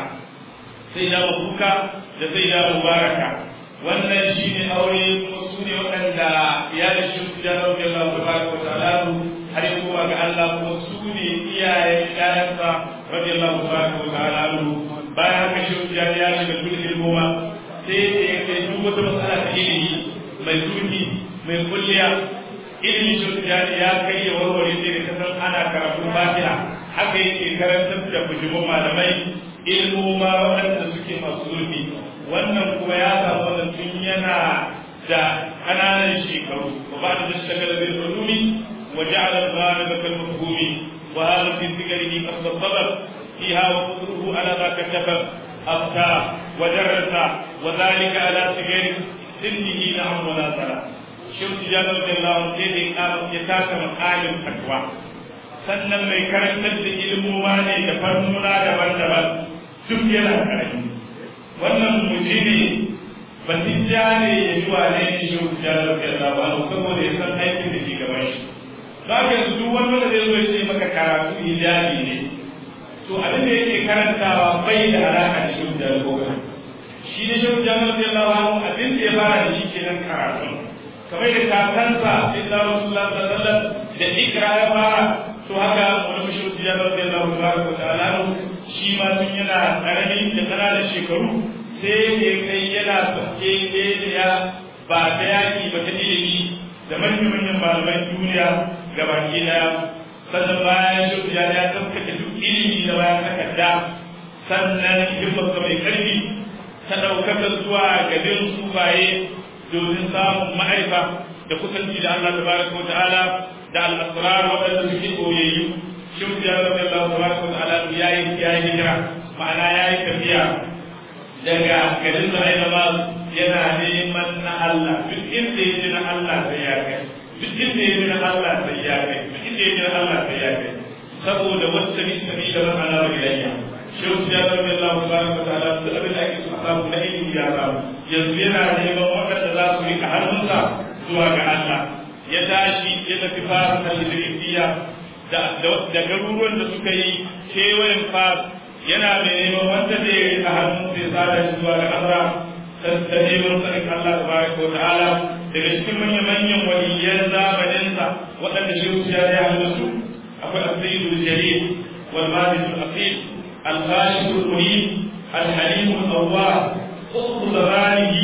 sai da mabuka da sai da mubaraka wannan shi ne aure kuma su ne waɗanda ya da shi su janar radiyallahu ta'ala har yi kowa ga Allah kuma su ne iyayen ƴaƴansa radiyallahu tabaraka wa ta'ala anhu bayan haka shi ya ya shiga duk ilmoma sai da ya kai duk wata matsala ta ilimi mai zurfi mai kulliya ilimi shi ya ya kai ya warware sai da kasan ana karatu fatiha haka yake karantar da bujumun malamai ilmoma waɗanda suke masu zurfi wannan kuma ya samu wannan tun yana da ƙananan shekaru wa ba da shagala bil ulumi wa ja'ala al-ghaliba kal mafhumi وهذا في ذكره قصد الصبر فيها وقدره على ما كتب أفتى ودرس وذلك على صغير سنه نعم ولا صلاة شمس جابر رضي الله عنه سيدي قام يتاك مقال الفتوى sannan mai karantar da ilmoma ne da fannuna daban-daban duk yana karami wannan mutune batijja ne ya yi wa ne shi shi jalar da labaru saboda ya san aikin da ke gaban shi za ka yanzu duk wani wanda zai zo ya ce maka karatu hijabi ne to abin da yake karantawa bai da alaka da shi da gobe shi ne shi da Allah ya lawa abin da ya fara da shi kenan karatu kamar da kakansa illa rasulullah sallallahu alaihi wasallam da ikra ya fara to haka wani shi da Allah ya lawa tabaraka ta'ala shi ma tun yana karami da kananan shekaru sai ya kai yana sauke ne ya ba ta yaki ba ta ilimi da manyan malaman duniya gabaki daya sannan bayan shi ya ya tsaftace duk ilimi da bayan takarda sannan himmarsa mai karfi ta ɗaukaka zuwa ga bin sufaye domin samun ma'aifa da kusanci da Allah tabaraka wa ta'ala da al-asrar waɗanda suke koyayyu shi ya rabbi Allah tabaraka wa ta'ala ya yi ya yi hijira ma'ana ya yi tafiya daga garin da aina yana neman na Allah duk inda ya ji na Allah sai ya kai duk inda ya ji na Allah sai ya kai duk inda ya ji na Allah sai ya kai saboda wata bi sabi da man ala ilayya shehu ya rabbi Allah subhanahu wa ta'ala da abin da ake so a samu na ilimi ya samu yanzu yana neman waɗanda za su rika hannunsa zuwa ga Allah ya tashi ya tafi fara da Idrisiya da da garuruwan da suka yi kewayen fas yana mai neman wanda zai rika hannun sai sada shi zuwa ga Allah ta neman sanin Allah tabaraka wa ta'ala daga cikin manya-manyan waliyan zamaninsa waɗanda shehu ya yi hannu su akwai asirul jalil wal majidul asil الخالق المريد الحليم الأواب قطب زمانه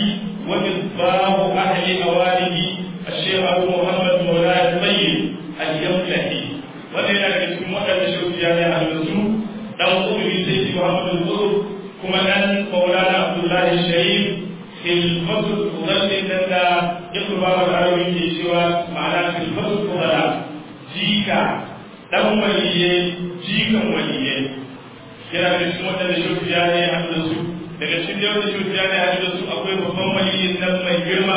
ومصباح أهل أوانه الشيخ أبو محمد مولاي الطيب اليملكي وذلك اسم وقت شوف جامع أهل السوق لو قبل سيد محمد القطب كما أن مولانا عبد الله الشريف في الفصل تظل لنا يقرب العربي في سوى معناه في الفصل تظل جيكا دم وليه جيكا وليه yana da cikin waɗanda shirya ne a da su daga cikin da wanda shirya ne a da su akwai babban waliyin nan mai girma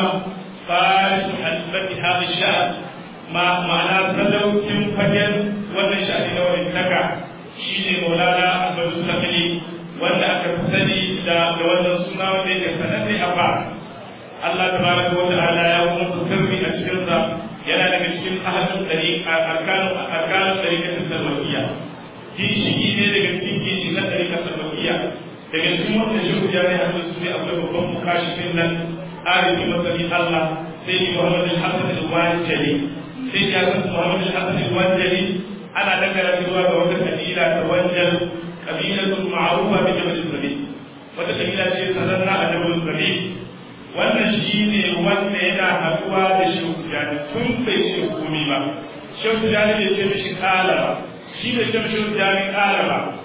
farisu hasbati hadi sha'an ma ma'ana sadaukin fagen wannan sha'ani na wani taka shi ne maulana abadu sakali wanda aka fi sani da da wannan suna wanda yake sananne a ba Allah tabaraka wa ta'ala ya kuma sirri a cikin sa yana daga cikin ahadin dariqa arkanu arkanu dariqatul salawiyya ginshiki ne daga cikin ginshi na ɗarika sarrafiya daga cikin wanda shehu ya ne hannun su ne akwai babban mukashifin nan arifi masani Allah sai ni Muhammad al-Hassan al-Wanjali sai ya san Muhammad al-Hassan al-Wanjali ana dangana zuwa ga wata kabila ta Wanjal kabilatul ma'rufa bi Jabal Sabil wata kabila ce sananna a Jabal Sabil wannan shine wanda yana haduwa da shehu Jani tun bai ce komai ba shehu Jani bai ce mishi kala ba shi da shamshin jami'in ƙara ba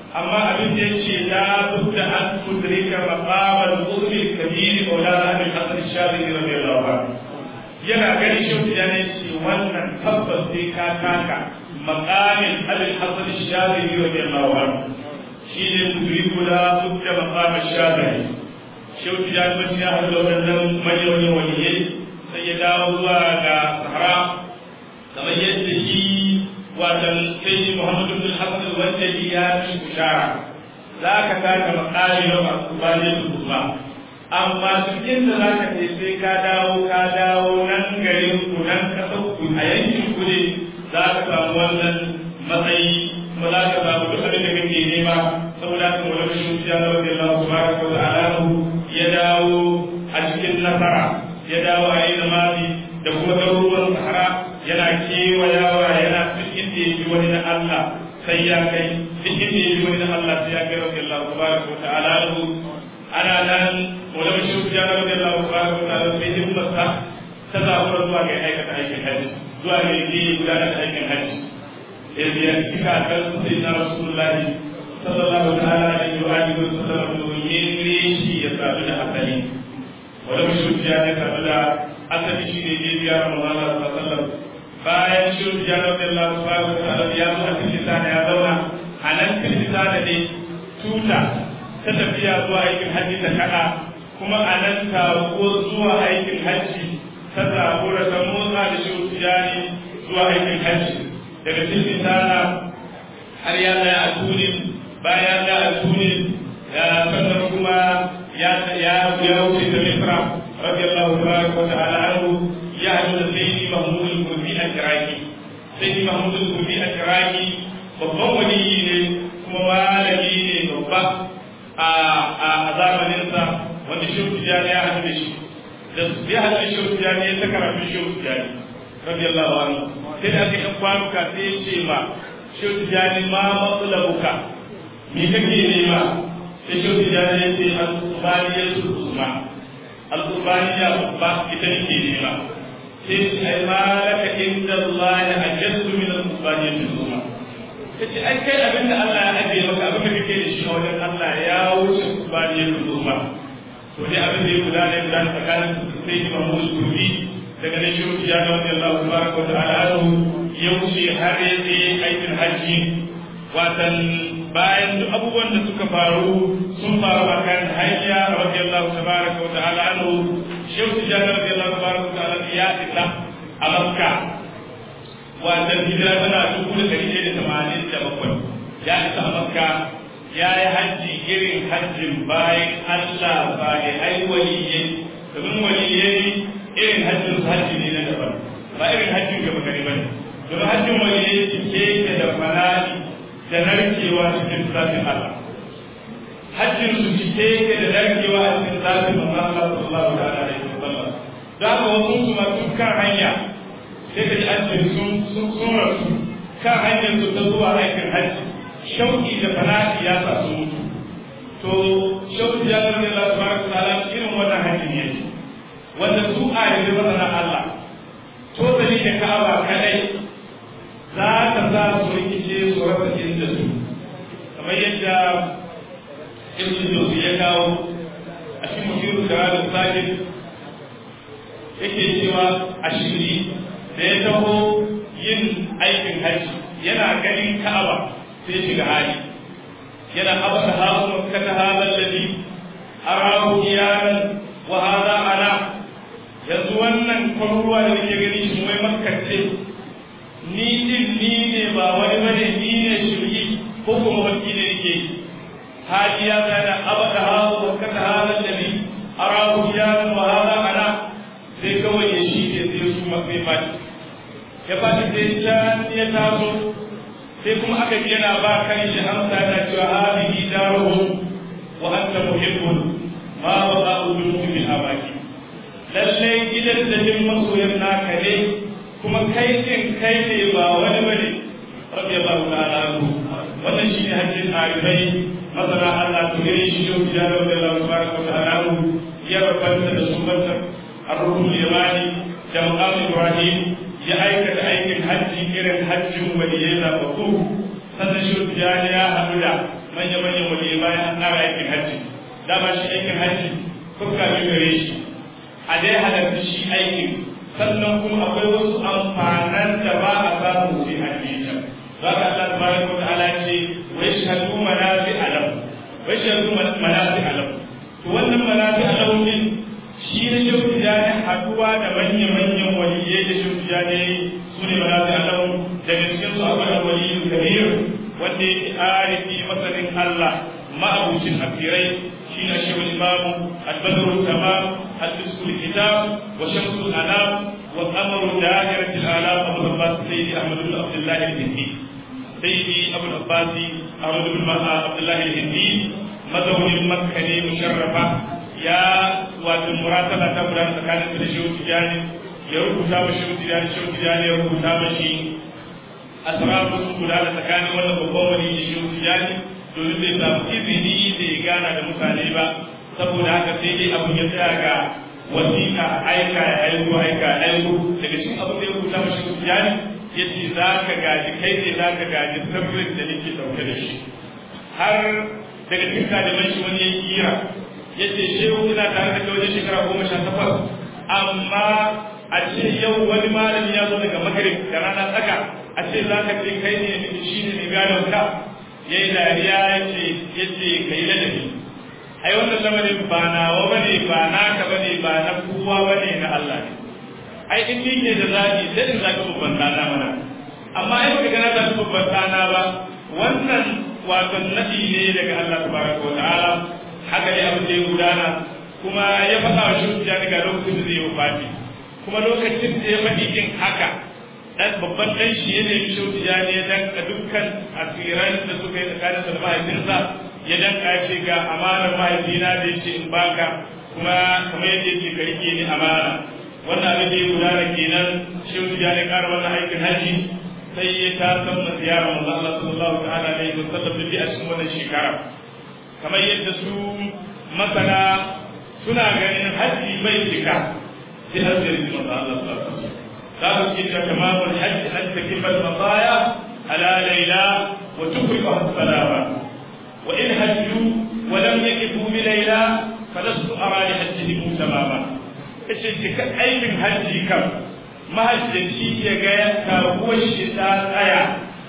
amma abin da yake la budda an tudrika maqam al-qurb al-kabir wa la an al-hasan al-shadhi radiyallahu anhu yana gani shi da ne ce wannan tabbas sai ka taka maqamin al-hasan al-shadhi radiyallahu anhu shi ne tudriku la budda maqam al-shadhi shi da ne ya hada wannan manyan waliyai sai ya dawo zuwa ga sahara kamar yadda shi watan sai Muhammadu bin Hassan al-Wajdi ya fi bishara za ka taka makali na masu bane su kuma amma cikin da za ka ce sai ka dawo ka dawo nan garin ku nan kasar ku a yankin ku ne za ka samu wannan matsayi kuma za ka samu duk abin da kake nema saboda haka wani shi ya zama da Allah subhanahu wa ta'ala ya dawo a cikin nasara ya dawo a yi zamani da kuma garuruwan sahara yana kewayawa yana duk inda ya ji wani na Allah sai ya kai duk inda ya ji wani na Allah sai ya kai rabbi Allah tabaraka wa ta'ala lahu ana nan wala shi ya rabbi Allah tabaraka wa ta'ala sai himmarsa ta zabura zuwa ga aikata aikin hajji zuwa ga yi gudanar da aikin hajji yanzu ya cika kan sai na rasulullahi sallallahu ta'ala alaihi wa alihi wa sallam domin shi ya sadu da asali wala shi ya sadu da asali shi ne ne biya Ramadan sallallahu alaihi wa sallam bayan shirin janar da Allah subhanahu wa ta'ala ya zo a cikin lisana ya zauna a nan cikin lisana ne tuta ta tafiya zuwa aikin hajji ta kada kuma a nan taruko zuwa aikin hajji ta zabura ta motsa da shirin tijani zuwa aikin hajji daga cikin lisana har ya tsaya a tunin bayan ya a tunin ya sannan kuma ya wuce ta misra radiyallahu ta'ala anhu ya haɗu da sai mahmud al-kurbi al-iraki sai mahmud al-kurbi al-iraki babban waliyi ne kuma malami ne babba a zamaninsa wanda shehu tijani ya haɗu da shi da ya haɗu da shehu tijani ya ta karatu shehu tijani radiyallahu anhu sai da aka yi kwanuka sai ya ce ma shehu tijani ma matsalabuka me kake nema sai shehu tijani ya ce al-qurbaniyya al-usma al-qurbaniyya babba ita nake nema sai ma laka inda Allah ya ajaddu min al-qurbaniyya al-usma kace ai kai abinda Allah ya ajiye maka abin da kake da shi a wajen Allah ya wuce qurbaniyya al-usma to dai abin da ya gudana ya gudana tsakanin sai Imam Musulmi daga nan shiru ya ga wanda Allah tabaraka wa ta'ala ya wuce har ya je aikin hajji watan bayan duk abubuwan da suka faru sun faru a kan hanya radiyallahu tabaraka wa ta'ala anhu shehu tijjani radiyallahu tabaraka wa ta'ala ya isa a makka watan hijira tana dubu da ɗari ɗaya da tamanin da bakwai ya isa a makka ya yi hajji irin hajjin bayan allah ba ya hai waliyyai domin waliyyai irin hajjin su hajji ne na daban ba irin hajjin gaba gari ba ne domin hajjin waliyyai cike da fana'i da narkewa cikin zafin Allah. Hajjin su cike yake da narkewa a cikin zafin Allah sallallahu alaihi wa sallam. Za ka wasu su ma dukkan hanya sai ka ji an ce sun sun rasu kan hanyar su ta zuwa aikin hajji. Shauki da fana'i ya sa su mutu. To shauki ya zama da Allah subhanahu wa ta'ala irin wannan hajjin yake. Wanda su a yanzu masana Allah. To da da Ka'aba kadai za ka sa su rikice su rasa inda su kamar yadda ibn Jawzi ya kawo a cikin musiru da ranar sajid yake cewa a shiri da ya taho yin aikin hajji yana ganin ka'aba sai shiga hali yana abata hawa kata hadal ladhi arahu iyanan wa hadha ana yanzu wannan kwaruwa da nake gani shi mai makkace ni din ni ne ba wani bane ni ne shirki ko kuma wani ne yake haji ya tsaya abada hawo wa kata hada nabi arahu ya wa hada ana sai kawai ya shi ke sai su mafi fati ya fati sai can ya taso sai kuma aka ji yana ba kan shi amsa yana cewa hadihi daruhum wa anta muhibbun ma wa ba'udu min abaki lallai gidan da jin masoyan naka ne kuma kai din kai ne ba wani bane rabbi Allah ta'ala anhu wannan shine hajjin arifai masana Allah to gare shi yau ya rabu da Allah subhanahu wa ta'ala ya rabanta da sunanta ar-ruhul yamani da maqam Ibrahim ya aikata aikin hajji irin hajjin waliyai da baku sannan shi ya ya haɗu da manya-manyan wali bayan an ƙara aikin hajji dama shi aikin hajji fuska biyu gare shi a dai halarci shi aikin sannan kuma akwai wasu amfanan da ba a samu sai an yi ta za ka Allah tabaraka wa ta'ala ce wa yashhadu manafi alam wa yashhadu manafi alam to wannan manafi alam din shi ne shauki da ne haduwa da manya-manyan waliyai da shauki da ne su ne manafi alam daga cikin su akwai waliyu kabir wanda yake arifi masanin Allah ma'abucin afirai shi ne shi imamu al-badru tamam al-fisku kitab wa shamsu al-anam wa qamaru da'irati al-alam abu abbas sayyidi ahmad bin abdullah al-hindi sayyidi abu abbas ahmad bin abdullah al-hindi mazaunin makka ne musharrafa ya wato murataba ta gudana tsakanin da shehu tijani ya rubuta ma shehu tijani shehu tijani ya rubuta ma shi asrafu sun gudana tsakanin wannan babban wani da shehu tijani domin bai samu izini da ya gana da mutane ba saboda haka sai dai abin ya tsaya ga wasiƙa aika ya aiko aika ya aiko daga cikin abin da ya rubuta ma shehu tijani ya ce za ka gaji kai ne za ka gaji sirrin da nake ɗauke da shi har daga cikin ɗaliban shi wani ya kira ya ce shehu ina tare da kai wajen shekara goma sha takwas amma a ce yau wani malami ya zo daga magrib da rana tsaka a ce za ka ce kai ne shi ne mai gadon ka ya yi dariya ya ce ya ce ka yi ladabi ai wannan lamarin ba nawa ba ne ba naka ba ne ba na kowa ba ne na Allah ne ai in ni ke da zaɓi sai in zaɓi babban ɗana mana amma ai baka gana zaɓi babban ɗana ba wannan wato naɗi ne daga Allah tabaraka wa ta'ala haka ne abin da ya gudana kuma ya faɗa wa shi ga lokacin da zai yi wafati kuma lokacin da ya faɗi yin haka dan babban dan shi ya nemi shauki ya ne dan ka dukkan asiran da suka yi tsakanin sa da mahaifinsa ya dan ce ga amanar mahaifina da yace in baka kuma kamar yadda yake ka rike ni amana wannan abin da ya gudana kenan shauki ya ne ƙara wannan aikin haji sai ya ta san na ziyarar manzo Allah sallallahu ta'ala alaihi wa sallam da a cikin wannan shekara kamar yadda su masana suna ganin haji bai cika sai har da manzo Allah sallallahu alaihi wa sallam ذلك إن تمام الحج أن تكف المطايا على ليلى وتخرجها السلامة وإن هجوا ولم يكفوا بليلى فلست أرى لحجهم تماما إيش أي من هجي كم ما هجتي يجايا كهو الشتاء أيا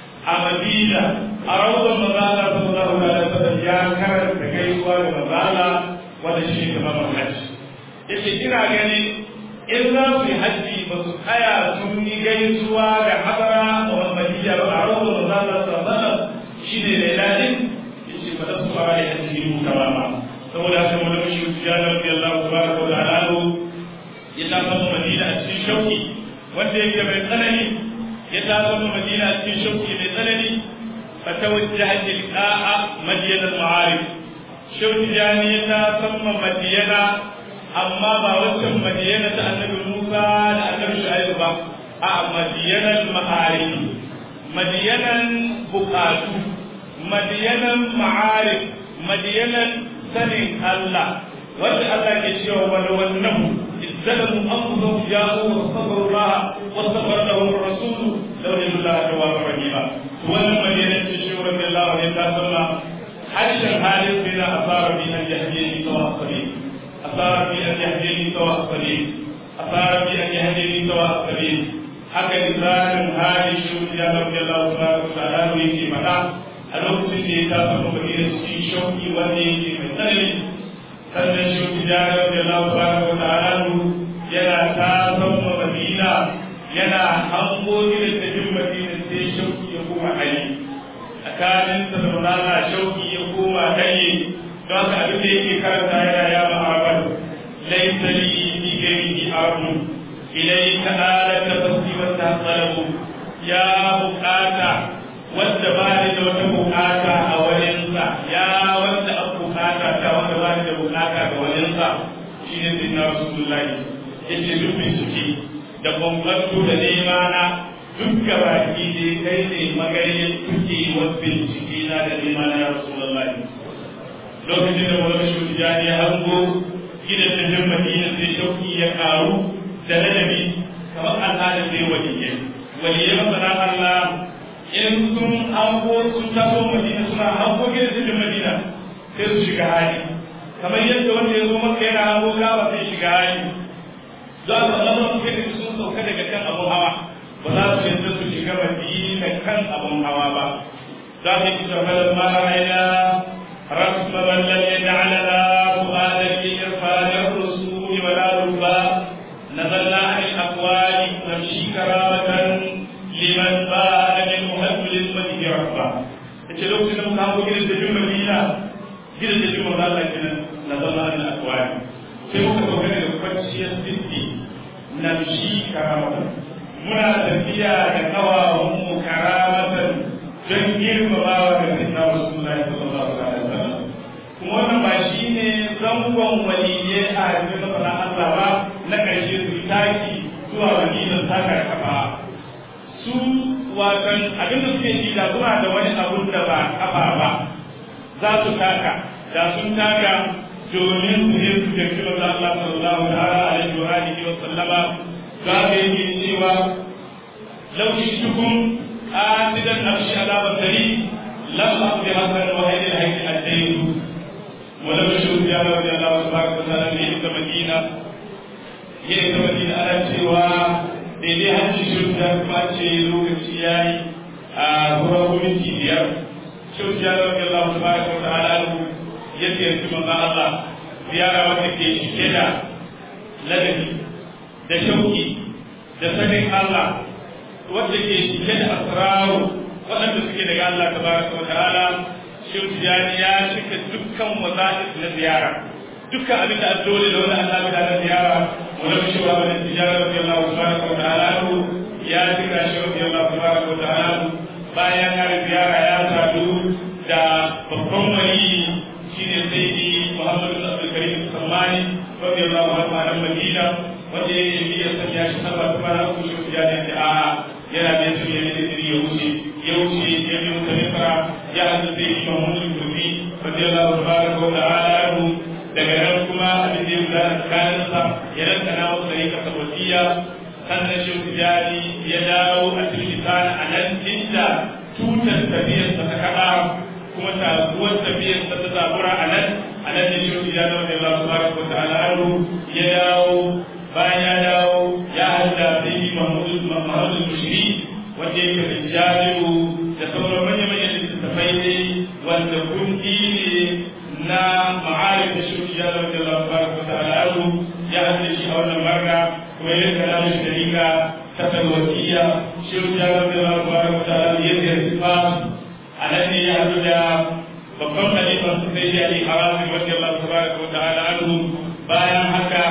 أمدينة أروض المظالة صلى الله عليه وسلم يا كرم تكيوا المظالة ولا شيء تمام الحج إيش إنا يعني in za su yi hajji ba su tsaya sun yi gaisuwa ga hadara da wani madiyya ba a rawar da za su sallallahu shi ne da lalin ya ce ba za su fara da hajji mu kama ba saboda haka wani mashi wuce ya zarfi Allah ku ba da alalu ya ta zama madina a cikin shauki wanda yake mai tsanani ya ta zama madina a cikin shauki mai tsanani fa ta wajen hajji liƙa'a madiyanar ma'arif shauki jani ya ta zama madiyana amma ba wancan madiyana ta annabi Musa da annabi Shu'aibu ba a madiyanan ma'arifi madiyanan bukatu madiyanan ma'arif madiyanan sanin Allah wanda Allah ke cewa wani wannan izzalamu anfusahum ja'u wa sabaru Allah wa sabara lahum ar-rasul law yalla tawwabur rahima wannan madiyanan ce shi radiyallahu anhu ta sallama harshen halin bin asara bi an yahdini tawassabi أثار في أن يهديني سواء السبيل أثار في أن يهديني سواء السبيل haka misalin hali shi ya rabbi Allah subhanahu wa ta'ala yake faɗa a lokacin da ya tafi madina cikin shauki wanda yake mai tsanani sannan shi ya rabbi Allah subhanahu wa ta'ala yana tasan madina yana hango irin tafin madina sai shauki ya koma hali tsakanin sa da rana shauki ya koma hali don haka abin da yake karanta yana ya ma'abar laisa li bi ghairihi ardu ilayka alaka fasti wa taqalabu ya bukata wanda ba ni da wata bukata a wajensa ya wanda an bukata ta wanda ba ni da bukata ga wajensa shine sai na rasulullahi yace duk bincike da bambanto da nema na duk gabaki da kai ne magayin kuke wa bincike na da nema na ya rasulullahi lokacin da wani shugaba ya hango gidan da jin madina sai shauki ya karu da ladabi kamar al'adar zai waliyye waliyye masana Allah in sun hango sun taso madina suna hango gidan cikin madina sai su shiga hali kamar yadda wanda ya zo maka yana hango gaba sai shiga hali za su zama su kai sun sauka daga kan abun hawa ba za su yadda su shiga madina kan abun hawa ba za su yi shafalar mara aina رسم من لم يجعل لا فؤادا لإرفان الرسول ولا ربا نزلنا عن الأقوال نمشي كرامة لمن بان من مهبل المدين ربا yace lokacin da muka hango gidan dajin madina gidan dajin manzo Allah kenan na zama an akwai sai muka sauka daga kwanciyar siddi na shi karamatan muna tafiya da kawawan mu karamatan don girmamawa da sinna rasulullahi sallallahu alaihi wasallam kuma wannan ba shi ne zangon waliyye a cikin masana Allah ba na ƙarshe su taki zuwa waliyyar taka kafa su watan abinda suke ji da suna da wani abun da ba kafa ba za su taka da sun taka domin su yi su jirgi wa Allah sallallahu alaihi wa alihi wa sallama za ka yi cewa lauki shukun asidan amshi ala basari lam aqdi hasan wa hayy al-hayy al-dayn ولم يشهد يا رضي الله تبارك وتعالى في مدينه هي مدينه على cewa daidai hajji shirin da kuma ce lokaci ya yi a wurin minti biyar shirin ya zama Allah ta bada wa ta'ala ya ziyarci manzon Allah ziyara wanda ke cike da ladabi da shauki da sanin Allah wanda ke cike da asraru waɗanda suke daga Allah ta bada wa ta'ala shirin ya cika dukkan waza'is na ziyara dukkan abin da dole da wani Allah da na ziyara ولم يشوى من التجارة رضي الله تبارك وتعالى عنه يا ذكر رضي الله تبارك وتعالى عنه bayan ya ziyara ya sadu da babban wali shine sayyidi Muhammadu bin Abdul Karim Sammani radiyallahu anhu a Madina wanda ya yi ya sanya shi sama ta fara ku shi ya ne da a yana da su ne da ya wuce ya wuce ya bi mutum Misra ya hadu sayyidi Muhammadu bin Kurfi radiyallahu tabaraka wa ta'ala anhu daga nan kuma abin da ya guda tsakaninsa ya ranka na wasu rika sabatiya sannan shi tijari ya dawo a cikin a nan inda tutar tafiyarsa ta kaɗa kuma taguwar tafiyarsa ta zabura a nan a nan da shi tijari wanda Allah subhanahu wa ta'ala ya dawo bayan ya dawo ya hada sai yi Muhammadu Mushiri wanda yake da jajiru da sauran manya-manyan littattafai ne wanda kundi ne na ma'arif da shi ya zama da Allah tabaraka wa ta'ala anhu ya hada shi a wannan marka kuma ya kana da dalika ta talwatiya shi ya zama da Allah tabaraka wa ta'ala ya ziyarci fa a nan ne ya hadu da babban khalifan su sai ya yi haramin wanda Allah tabaraka wa ta'ala anhu bayan haka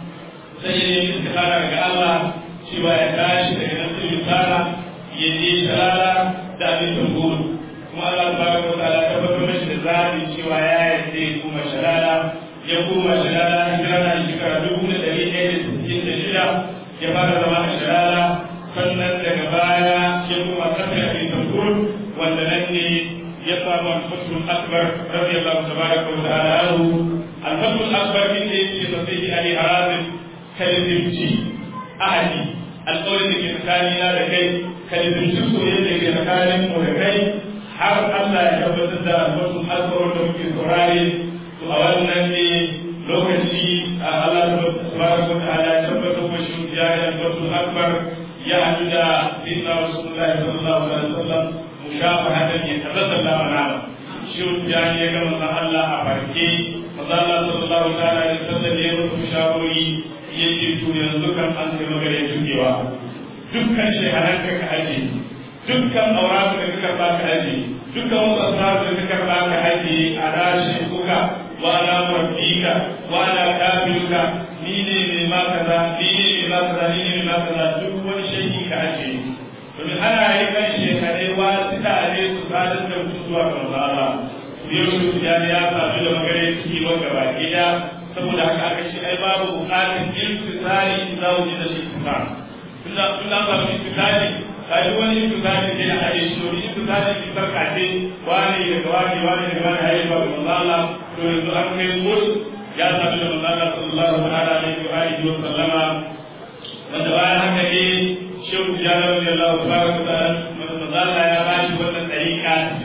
sai ya yi istikhara daga Allah cewa ya tashi daga nan sai ya ya je shalala da abin tamburu kuma Allah tabaraka wa ta'ala tabbatar mashi da zaɓi cewa ya yarda ya kuma shalala ya kuma shalala hijira na shekara dubu da ɗari ɗaya da sittin da shida ya fara zama a shalala sannan daga baya ya kuma kasar abin tambur wanda nan ne ya samu alfatul akbar radiyallahu tabaraka wa ta'ala anhu alfatul akbar din da yake da sai ali harabin kalimci ahadi alƙawarin da ke tsakanina da kai kalimci soyayya da ke tsakanin mu da kai har Allah ya tabbatar da wasu alƙawarin da muke saurare to a wannan ne lokaci a Allah subhanahu wa ta'ala ya tabbatar da shi ya yi wasu akbar ya haɗu da sayyidina Rasulullah sallallahu alaihi wasallam mushafahatan ya tabbata da mana shi ya ne ga manzon Allah a farke manzon Allah sallallahu alaihi wasallam ya mutu shawari yace to yanzu kan an kai magana tukewa dukkan shehananka ka aje dukkan auratu da kaka ba ka aje dukkan wasu asrar da kaka ba ka aje a rashi kuka wa ala rabbika wa ala kafiruka ni ne mai ma kaza ni ne mai ma kaza ni ne mai ma kaza duk wani shehi ka aje domin ana yi kan shekare wa sita ne su sadar da mutu zuwa ga Allah yau shi ya ya sadu da magana ciki wanda ba gida saboda haka aka ce ai babu bukatun iltisali za mu ji da shi kusa tunda tunda ba mu iltisali kai wani iltisali sai a haɗe shi domin iltisali ki sarka ce wani daga wani wani daga wani hayi ba ga Allah to yanzu an kai mul ya sabu da manzo Allah sallallahu alaihi wa alihi wa sallama wanda bayan haka ne shehu tijjani radiyallahu tabaraka wa ta'ala manzo Allah ya ba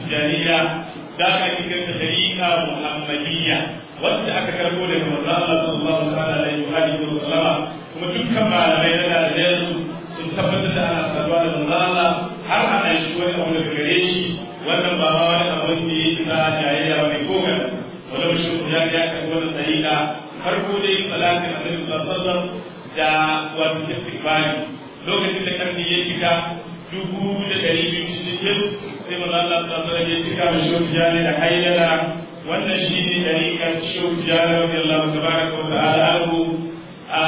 tijaniya da aka kira ta tariqa muhammadiyya wacce aka karbo daga manzo Allah sallallahu alaihi wa alihi wa sallama kuma dukkan malamai na da su sun tabbatar da ana saduwa da manzo Allah har ana shi wani abu daga gare shi wannan ba ma wani abu ne na jayayya wani ko ga wala shi ya ya kan wannan tariqa farko dai salatin annabi sallallahu alaihi wa sallam da wato istighfari lokacin da karni ya cika dubu da ɗari biyu cikin sai maza Allah ta tsara ya cika da shehu jani da hayyana wannan shi ne ɗariƙar shehu jani wa Allah tabaraka wa ta'ala anhu a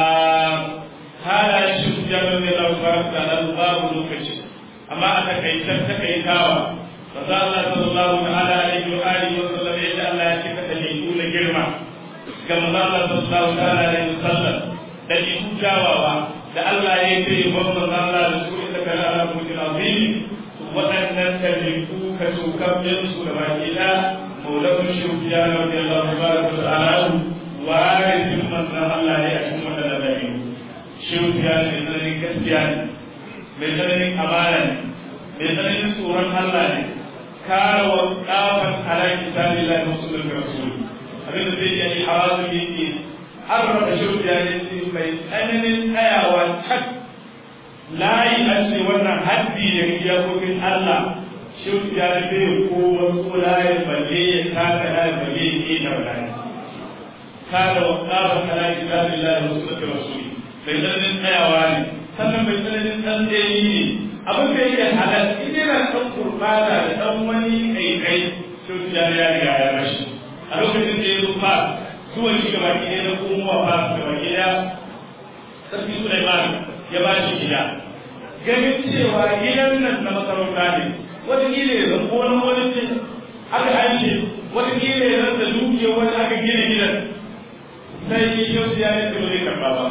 hala shehu jani wa Allah tabaraka wa ta'ala babu lokaci amma a takaitar takaitawa maza Allah sallallahu ta'ala alaihi wa alihi wa sallam yadda Allah ya cika da na girma ga maza Allah sallallahu ta'ala alaihi wa sallam da kyawawa da Allah ya yi wannan Allah da su inda kana ala mulkin azim waɗannan tabiku ka tukabbin su da baki da maulana shufiya na wani Allah tabaraka wa ta'ala warithin manzon Allah ne a cikin wannan tabiku shufiya ne tsananin gaskiya ne mai tsananin amana ne mai tsananin tsoron Allah ne kare wa kafan ala kitabillahi wa sunnatir rasul abin da zai yi hawazu yake an raba shufiya ne mai tsananin tsayawa tak layi an ce wannan haddi da iyakokin Allah shufiya ne zai ko wasu layin balle ya taka layin balle ya ke da layin kada wa tsaba kala kitabin lahi wa sunnatir rasul mai tsananin tsayawa ne sannan mai tsananin tsantsayi ne abin da yake halal in yana ɗan kurbata da ɗan wani ƙaiƙai shufiya ya riga ya rashi a lokacin da ya zo fa zuwan shi gaba ɗaya na komowa ba su gaba ɗaya sarki Sulaiman ya ba shi gida ganin cewa gidan nan na masarauta ne wata gida ya zama wani wani ce aka aishe wata gida ya zama da dukiya wani aka gina gidan sai yau ya yi tsoro zai karɓa ba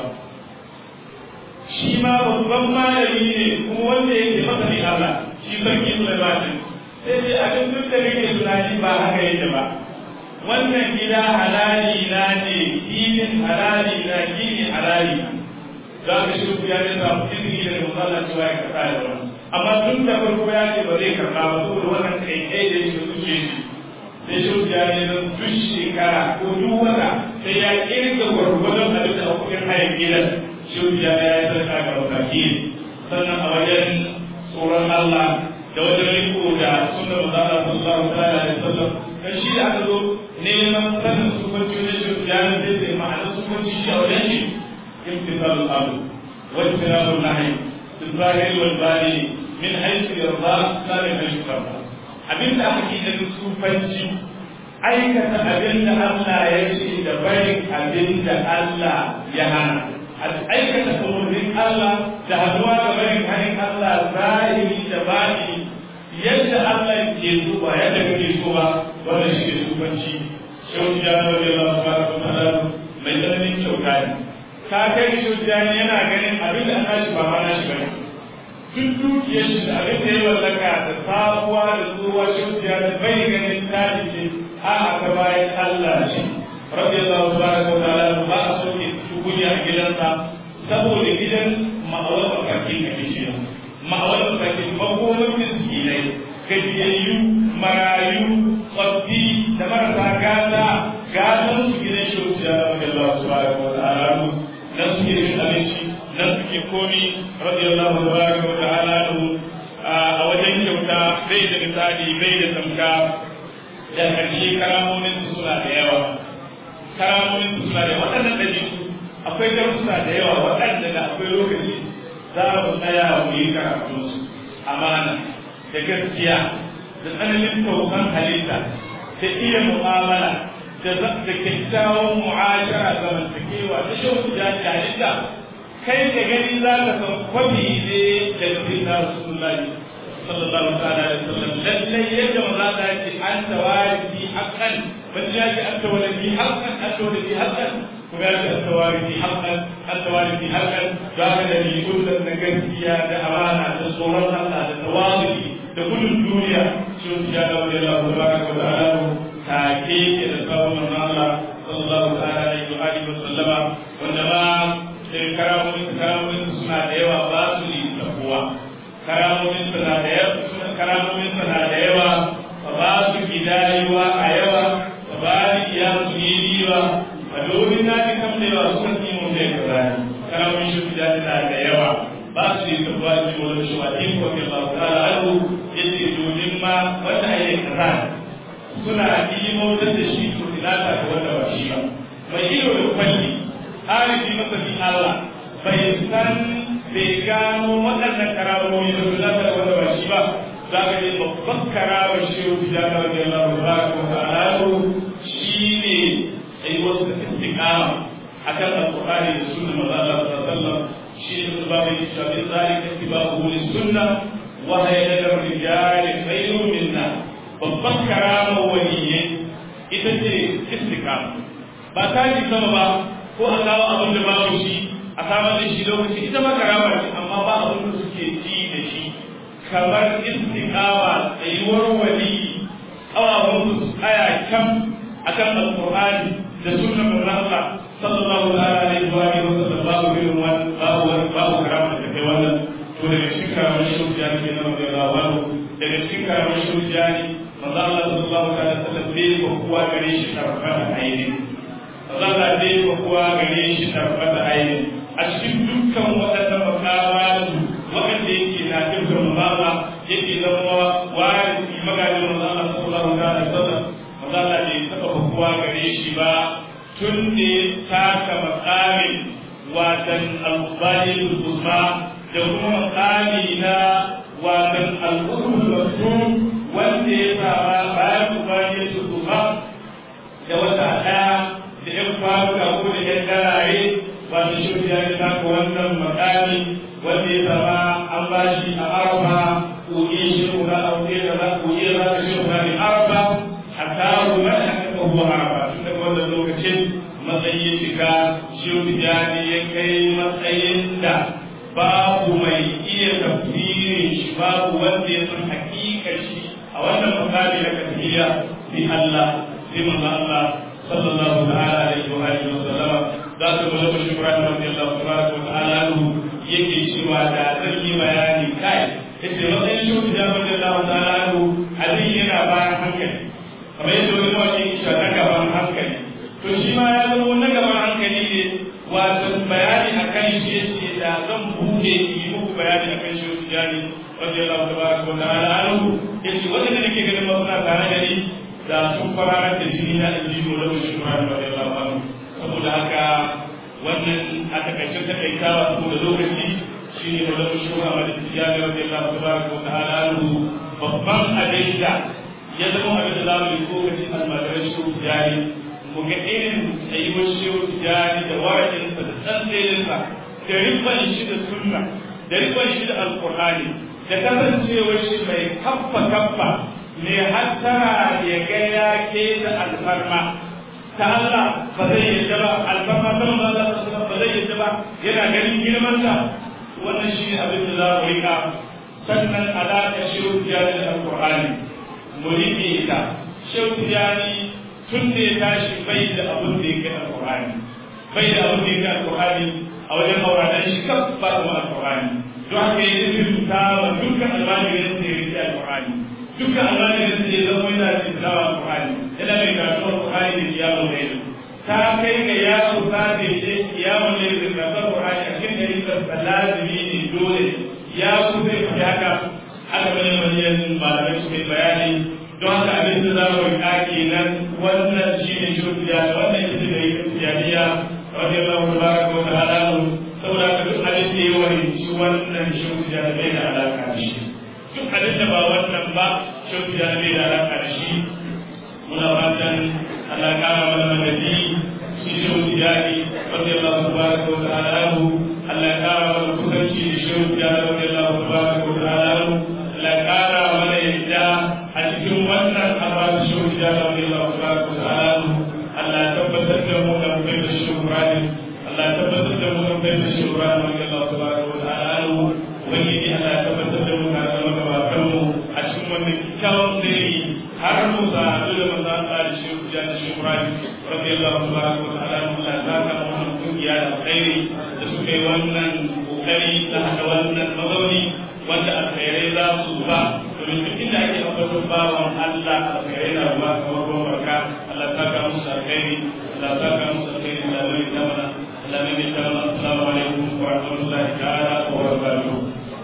shi ma babban malami ne kuma wanda yake masa ne Allah shi sarki Sulaiman sai dai abin duk da kake tunani ba haka yake ba wannan gida halali na ne filin halali na gini halali za ka shi ya ne samu izini da musalla cewa ya karɓa da wani amma tun da farko ya ce ba zai karɓa ba saboda wannan kai kai da shi suke shi sai shi ya ne don duk shekara ko duk wata sai ya kirga gwargwadon abin da kuɗin hayan gidan shi ya ya yi sarka ga wakaki sannan a wajen tsoron Allah da wajen riko da sunan manzala sallallahu alaihi wasallam dan shi da aka zo neman sanin sufanci na shi ya ne zai zai ma'ana sufanci shi a wajen shi imtisal al-amr wa ijtinab an-nahy fil zahir wal bani min haythu yarda la min haythu yarda abin da aka kida da sufanci aikata abin da Allah ya ce da barin abin da Allah ya hana aikata umarnin Allah da haduwa da barin hannun Allah zahiri da bani yadda Allah ke so ba yadda kake so ba wannan shi ne sufanci shehu jani wa jalla subhanahu wa ta'ala mai tsananin kyauta ne ka kai shehu jani yana ganin abin da aka shi ba ma na shi bane duk dukiyar shi da abin da ya mallaka da sabuwa da tsohuwa shehu jani bai ganin tari ce a aka bayan Allah shi radiyallahu subhanahu wa ta'ala ba a soke tukunya a gidansa saboda gidan ma'awar mafarkin ake shi ma'awar mafarkin makomar miskinai gajiyayyu marayu tsoffi da marasa gata gatan su gidan shi wuce ya zama Allah subhanahu wa ta'ala nan suke cin abinci nan suke komi radiyallahu tabaraka wa ta'ala a wajen kyauta bai da misali bai da tamka da karshe karamomin su suna da yawa karamomin su suna da waɗannan ɗabi'u akwai darussa da yawa waɗanda da akwai lokaci za mu tsaya mu yi karatu amana da gaskiya da tsananin tausan halitta da iya mu'amala da da kyakkyawan mu'ashara zamantakewa da shan da halitta kai da gani za ka san kwabi ne da sayyidina rasulullahi sallallahu ta'ala alaihi wasallam lallai yadda maza ta ce an tawarifi haqqan ban ya ce an tawarifi haqqan an tawarifi haqqan kuma ya ce an tawarifi haqqan an tawarifi haqqan za ka da rigun da na gaskiya da amana da tsoron Allah da tawazuki da gudun duniya sun ya da wani Allah tabaraka wa ta'ala take ke da sabon manzo Allah sallallahu ta'ala alaihi wa alihi wa sallama wanda ma karamomin karamomin suna da yawa ba su yi tabuwa karamomin suna da yawa karamomin suna da yawa ba su gidayuwa a yawa ba ba ni iya su yi biwa a domin na ji kam da yawa suka fi mun da kaza ne karamin shi da na da yawa ba su yi tabuwa ji mu da shi wa in ko ke ba ta alu yace domin ma wanda ayi kaza suna imo da shi to ina ta da wanda ba shi ba mai ido da kwalli arifi masa bi Allah bai san bai gano waɗannan karamomi da su zata da wanda ba shi ba za ka je babban karamar shi yau da ta wajen Allah ba ko ta'ala shi ne ai wasu da istiqama akan alqur'ani da sunnar manzo Allah sallallahu alaihi wasallam shi ne da babu shi da zalika tibahu lis sunna wa hayya da rijal khayrun minna babban karamar waliyyi ita ce istiqama ba ta ji sama ba ko a kawo abin da babu shi a samar da shi lokaci ita ma karama ce amma ba abin da suke ji da shi kamar istiqama tsayuwar wali awawun su tsaya kan akan alqur'ani da sunnar manzon Allah sallallahu alaihi wa alihi wa sallam babu irin wannan babu babu karama da kai wannan to daga cikin karamar shaukiya ne na radiyallahu anhu daga cikin karamar shaukiya ne manzon Allah sallallahu alaihi wa sallam bai ko kuwa gare shi karfan ainihin Allah dai ba kuwa gare shi tabbata aini a cikin dukkan waɗannan makamatu waɗanda yake na dukkan mazala yake zama wari magajin mazala sallallahu alaihi wasallam mazala bai taɓa ba kuwa gare shi ba tun da ya taka makamin watan al-bayin uzma da kuma makami na watan al-usul rasul wanda ya saba bayan ubayin uzma da wata ɗaya da ‘yan faruka ko da ‘yan garare wanda shi ya yi taka wannan makami wanda ya zama an ba shi a arba koyi shi kuna ɗauke da za koyi za ka shi kuna ne arba a kawo na haka kawo arba tun daga wannan lokacin matsayi ya shiga shi ya ya kai matsayin da babu mai iya tafsirin shi babu wanda ya san hakikar shi a wannan makami na kasiliya bi Allah sai manzo Allah صلى الله تعالى عليه وآله وسلم ذات ملك شكران رضي الله تبارك وتعالى عنه yake cewa da zan yi bayani kai yace matsayin shi da rabbi Allah ta'ala anhu abin yana bayan hankali kamar yadda wani mawaki ke cewa na gaban hankali to shi ma ya zama na gaban hankali ne wato bayani akan shi yace da zan buɗe yi muku bayani akan shi tijani rabbi Allah tabaraka wa ta'ala anhu yace wanda nake ganin masana tare da ni da sun fararar da jini na aljihu da wani shukuran da ya lafa saboda haka wannan a takaicin takaitawa saboda lokaci shi ne da wani shukuran da ya ga wani lafa ta baraka wata halalu babban abin da ya zama abin da za mu yi lokacin almadarar shehu tijani mu ga irin tsayuwar shehu tijani da warakinsa da tsantsayensa da rikon shi da sunna da rikon shi da alkur'ani da kasancewar shi mai kaffa kaffa ne hattara ya ga ya ke da alfarma ta Allah ba zai yadda ba alfarma ta manzo Allah ba zai yadda ba yana ganin girman sa wannan shi ne abin da za mu rika sannan alaƙa shehu tijani da alƙur'ani mu riƙe ita shehu tijani tun da ya tashi bai da abin da ya kai alƙur'ani bai da abin da ya kai alƙur'ani a wajen mauranan shi kaf ba da alƙur'ani don haka ya yi ta wa dukkan almajirin da ya riƙe alƙur'ani dukkan almajirin da ya zama yana da tilawa alƙur'ani yana mai karatu alƙur'ani da kiyamun laili ta kai ga yaro ta da ya kiyamun laili da karatu alƙur'ani a cikin ɗari lazimi ne dole ya kusa ya fi haka aka bane manyan malamai suka yi bayani don haka abin da za mu riƙa kenan wannan shi ne shirya wannan ita da yi tijaniya wanda ya zama baraka wa ta'ala saboda haka duk abin da ya wani wannan shirya bai da alaƙa da shi duk abin da ba wannan ba shirya bai da alaƙa da shi muna fatan Allah kara mana madadi shi shirya ne wanda ya zama baraka wa ta'ala Allah ya kara mana kusanci da shehu ya rabu da Allah tabaraka wa ta'ala Allah ya kara mana yadda a cikin wannan abin shehu ya rabu da Allah tabaraka wa ta'ala Allah ya tabbatar da mu da kai da shehu Ibrahim Allah ya tabbatar da mu da kai da shehu Ibrahim da Allah tabaraka wa ta'ala wani ne Allah ya tabbatar da mu da magabatan mu a cikin wannan kyakkyawan dare har mu sa da manzon Allah da shehu ya da shehu Ibrahim radiyallahu tabaraka wa ta'ala Allah ya saka mu wannan kungiya da alkhairi da suka yi wannan kokari da haɗa wannan mazauni wanda alkhairai za su ba domin duk inda ake ambaton bawan Allah alkhairai na ruwa kamar ruwan barka Allah ta ka musu alkhairi Allah ta ka musu alkhairi Allah mai ta mana Allah mai ta mana assalamu alaikum wa rahmatullahi ta'ala wa barakatuh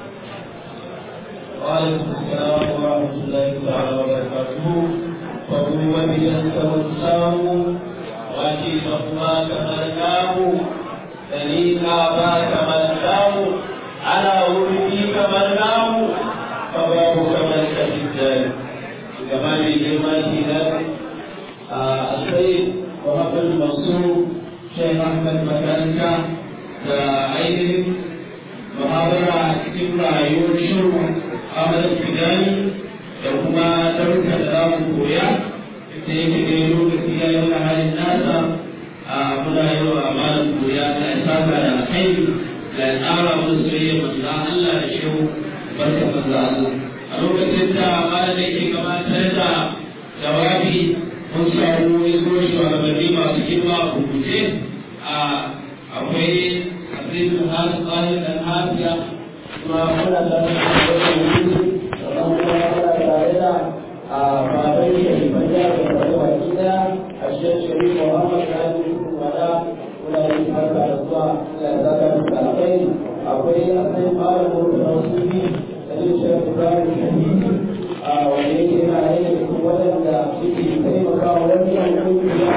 وعليكم السلام ورحمة الله تعالى وبركاته فهو بأنت والسلام وأتي صفواك ملكاه دليل آباك ملكاه على ولديك ملكاه فبابك ملكة الدار كما بجمال ذلك السيد محمد المنصور شيخ أحمد مكانك كعيد محاضرة cikin rayuwar shiru Ahmad Fidani da kuma daruka da za mu koya da yake da lokaci ya yi wani halin nasa a muna yi wa malam koya da ya saka da kai da ya tsara mun soyayya manzo Allah da shehu barka manzo Allah a lokacin da malam yake gabatar da jawabi mun samu iso shugabanni masu girma a rubuce a akwai abin da hasu tsarin da hafiya kuma muna da wani wuri da kuma muna tare da a baban sharifan jihar da wani baki daya a shirin sharif muhammad sani wada muna yi farka da zuwa da zaka da alkai akwai akwai malam mutu na wasu bi da yin shirin ibrahim shahidi a wanda yake yana yin da kuma waɗanda suke taimaka wa wani yankin da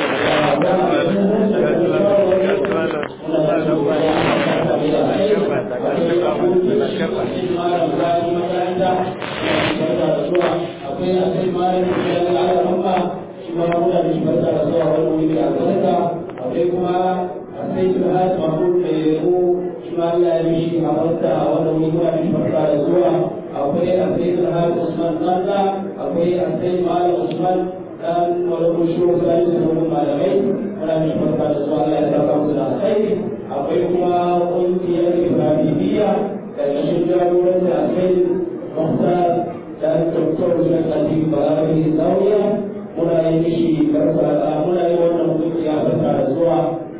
akwai akwai malam da ya ala ramma shi ma muna da shi barka da zuwa wani wuri a sadaka akwai kuma akwai jihad mahmud mai yabo shi ma Allah ya mishi a barka a wani wuri muna da shi barka da zuwa akwai akwai jihad usman nanda akwai akwai malam usman dan wani kushi wasu ayi su wani malamai muna da shi barka da zuwa Allah ya saka musu da alkhairi akwai kuma ƙungiyar ibrahimiyya daga shi jagoranci akwai muhtar dan doktor Sheikh Aziz Balawi Zawiya muna yi mishi barka da muna yi wannan kungiya barka da zuwa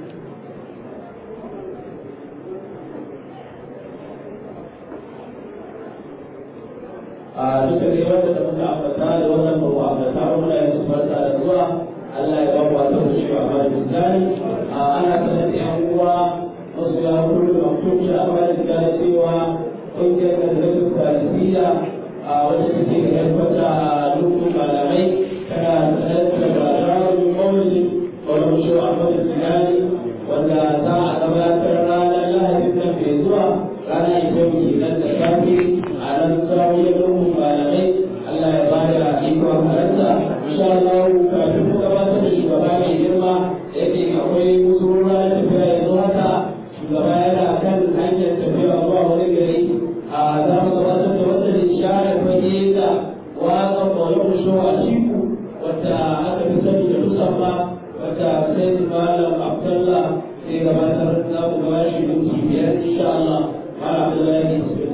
a duka dai wanda da muka ambata da wannan ba mu ambata ba muna yi su barka da zuwa Allah ya ba mu wata wuce a bayan zani a ana sanar da yan uwa wasu ya kullu maktum shi a bayan zani cewa kungiyar da zai talibiya a wanda take da yabbata a lokacin malamai tana sanar da bazarar mawuzi wani musho a wani zinani wanda za a gabatar ranar lahadin nan mai zuwa ranar ita muke nan da safe a nan zawiyar lokacin malamai Allah ya ba da ikon halarta insha Allah kafin mu gabatar da shugaba mai girma da yake akwai musurura na tafiya yanzu haka shugaba yana kan hanyar tafiya zuwa wani gari a za mu gabatar da wata ishara fage da wasan ƙwayon sho a shiku wadda aka fi sani da musamman wadda sai malam abdullah sai gabatar za mu gaba shi minti biyar insha Allah malam abdullahi bismillah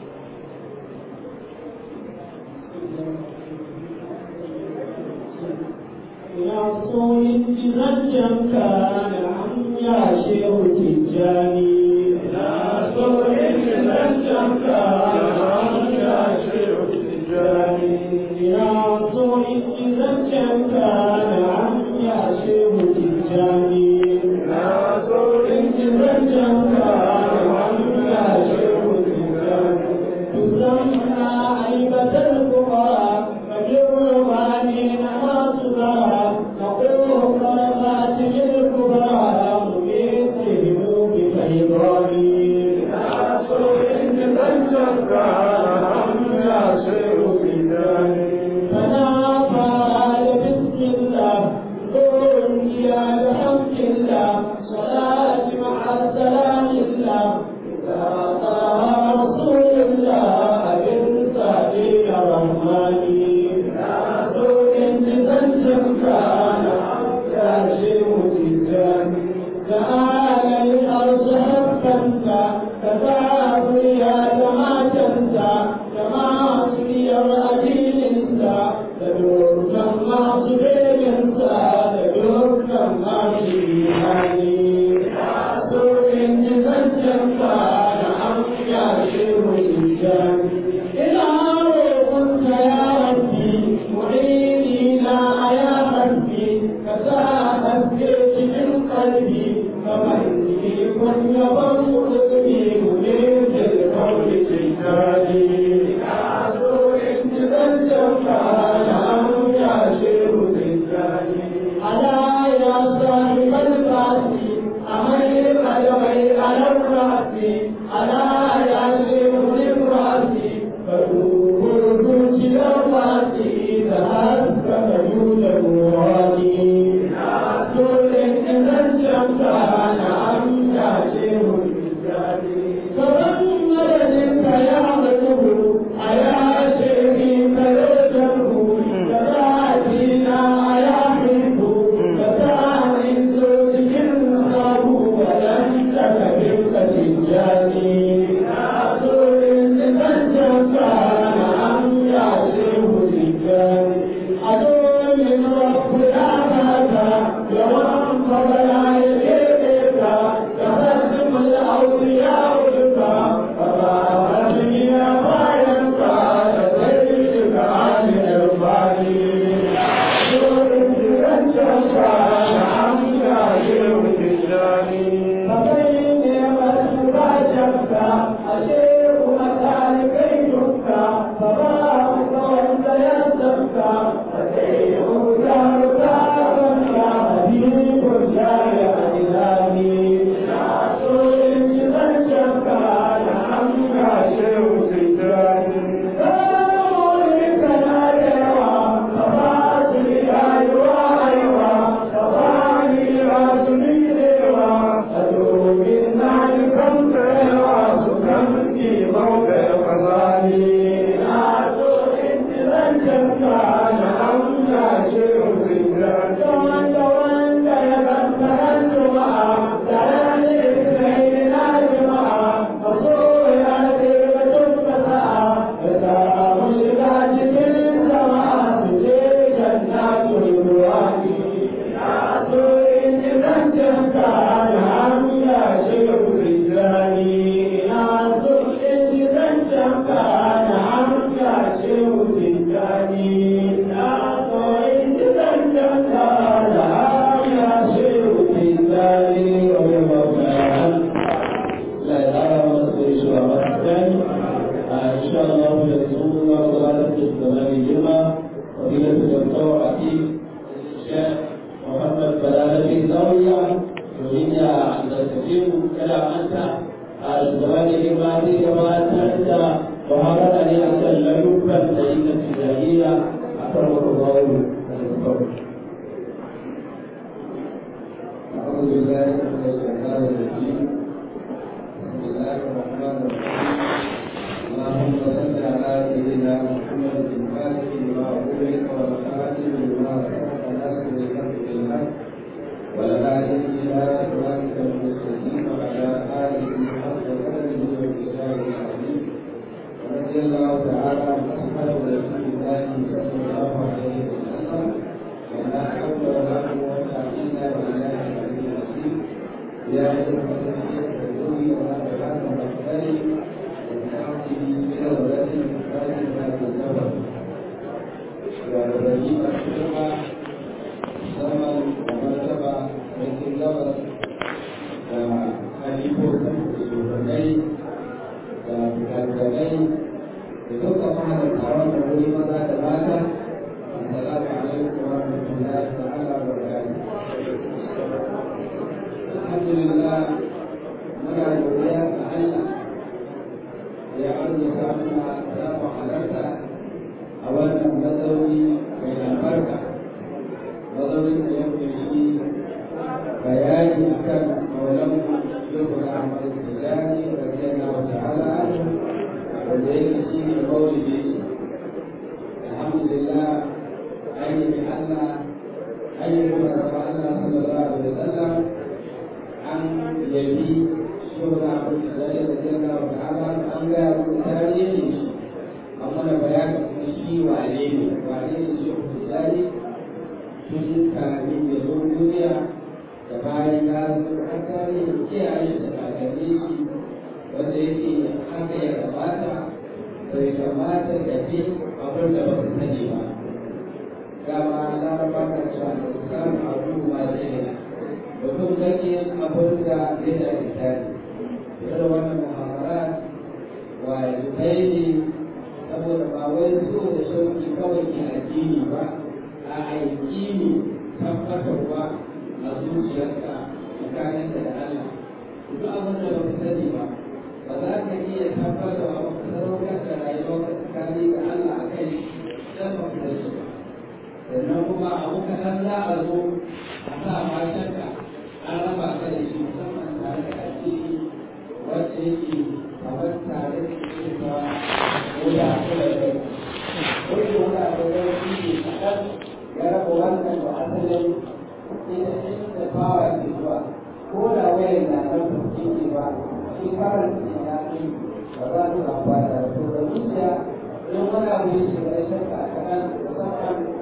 Yasoyin jiragen kana an yashe hujjani. Yasoyin jiragen kana an yashe hujjani. Yasoyin jiragen kana an yashe hujjani. Yasoyin jiragen kana an yashe hujjani. Turan na aibatar kuma فجرماني نماس لها نقول قربات الكبرى مبيتهم بفيضاني ناصر إن تنجر هم ياسر بداني فنافى بسم الله قل يا بحمد الله صلاة مع السلام الله إذا طه رسول الله بنت الرحمن تعالى الأرض حقا تفاعل يا جماعة كما أصلي الأدين انت تدور كما صبيل انت تدور كما شيئاني تدور إن تنجم نعم يا شيخ الإنسان إلى روح ko da wayan na nan ba ke ba shi karan ya kai ba za su amfana da su da zuciya don wani abu ya shiga shakka kaɗan musamman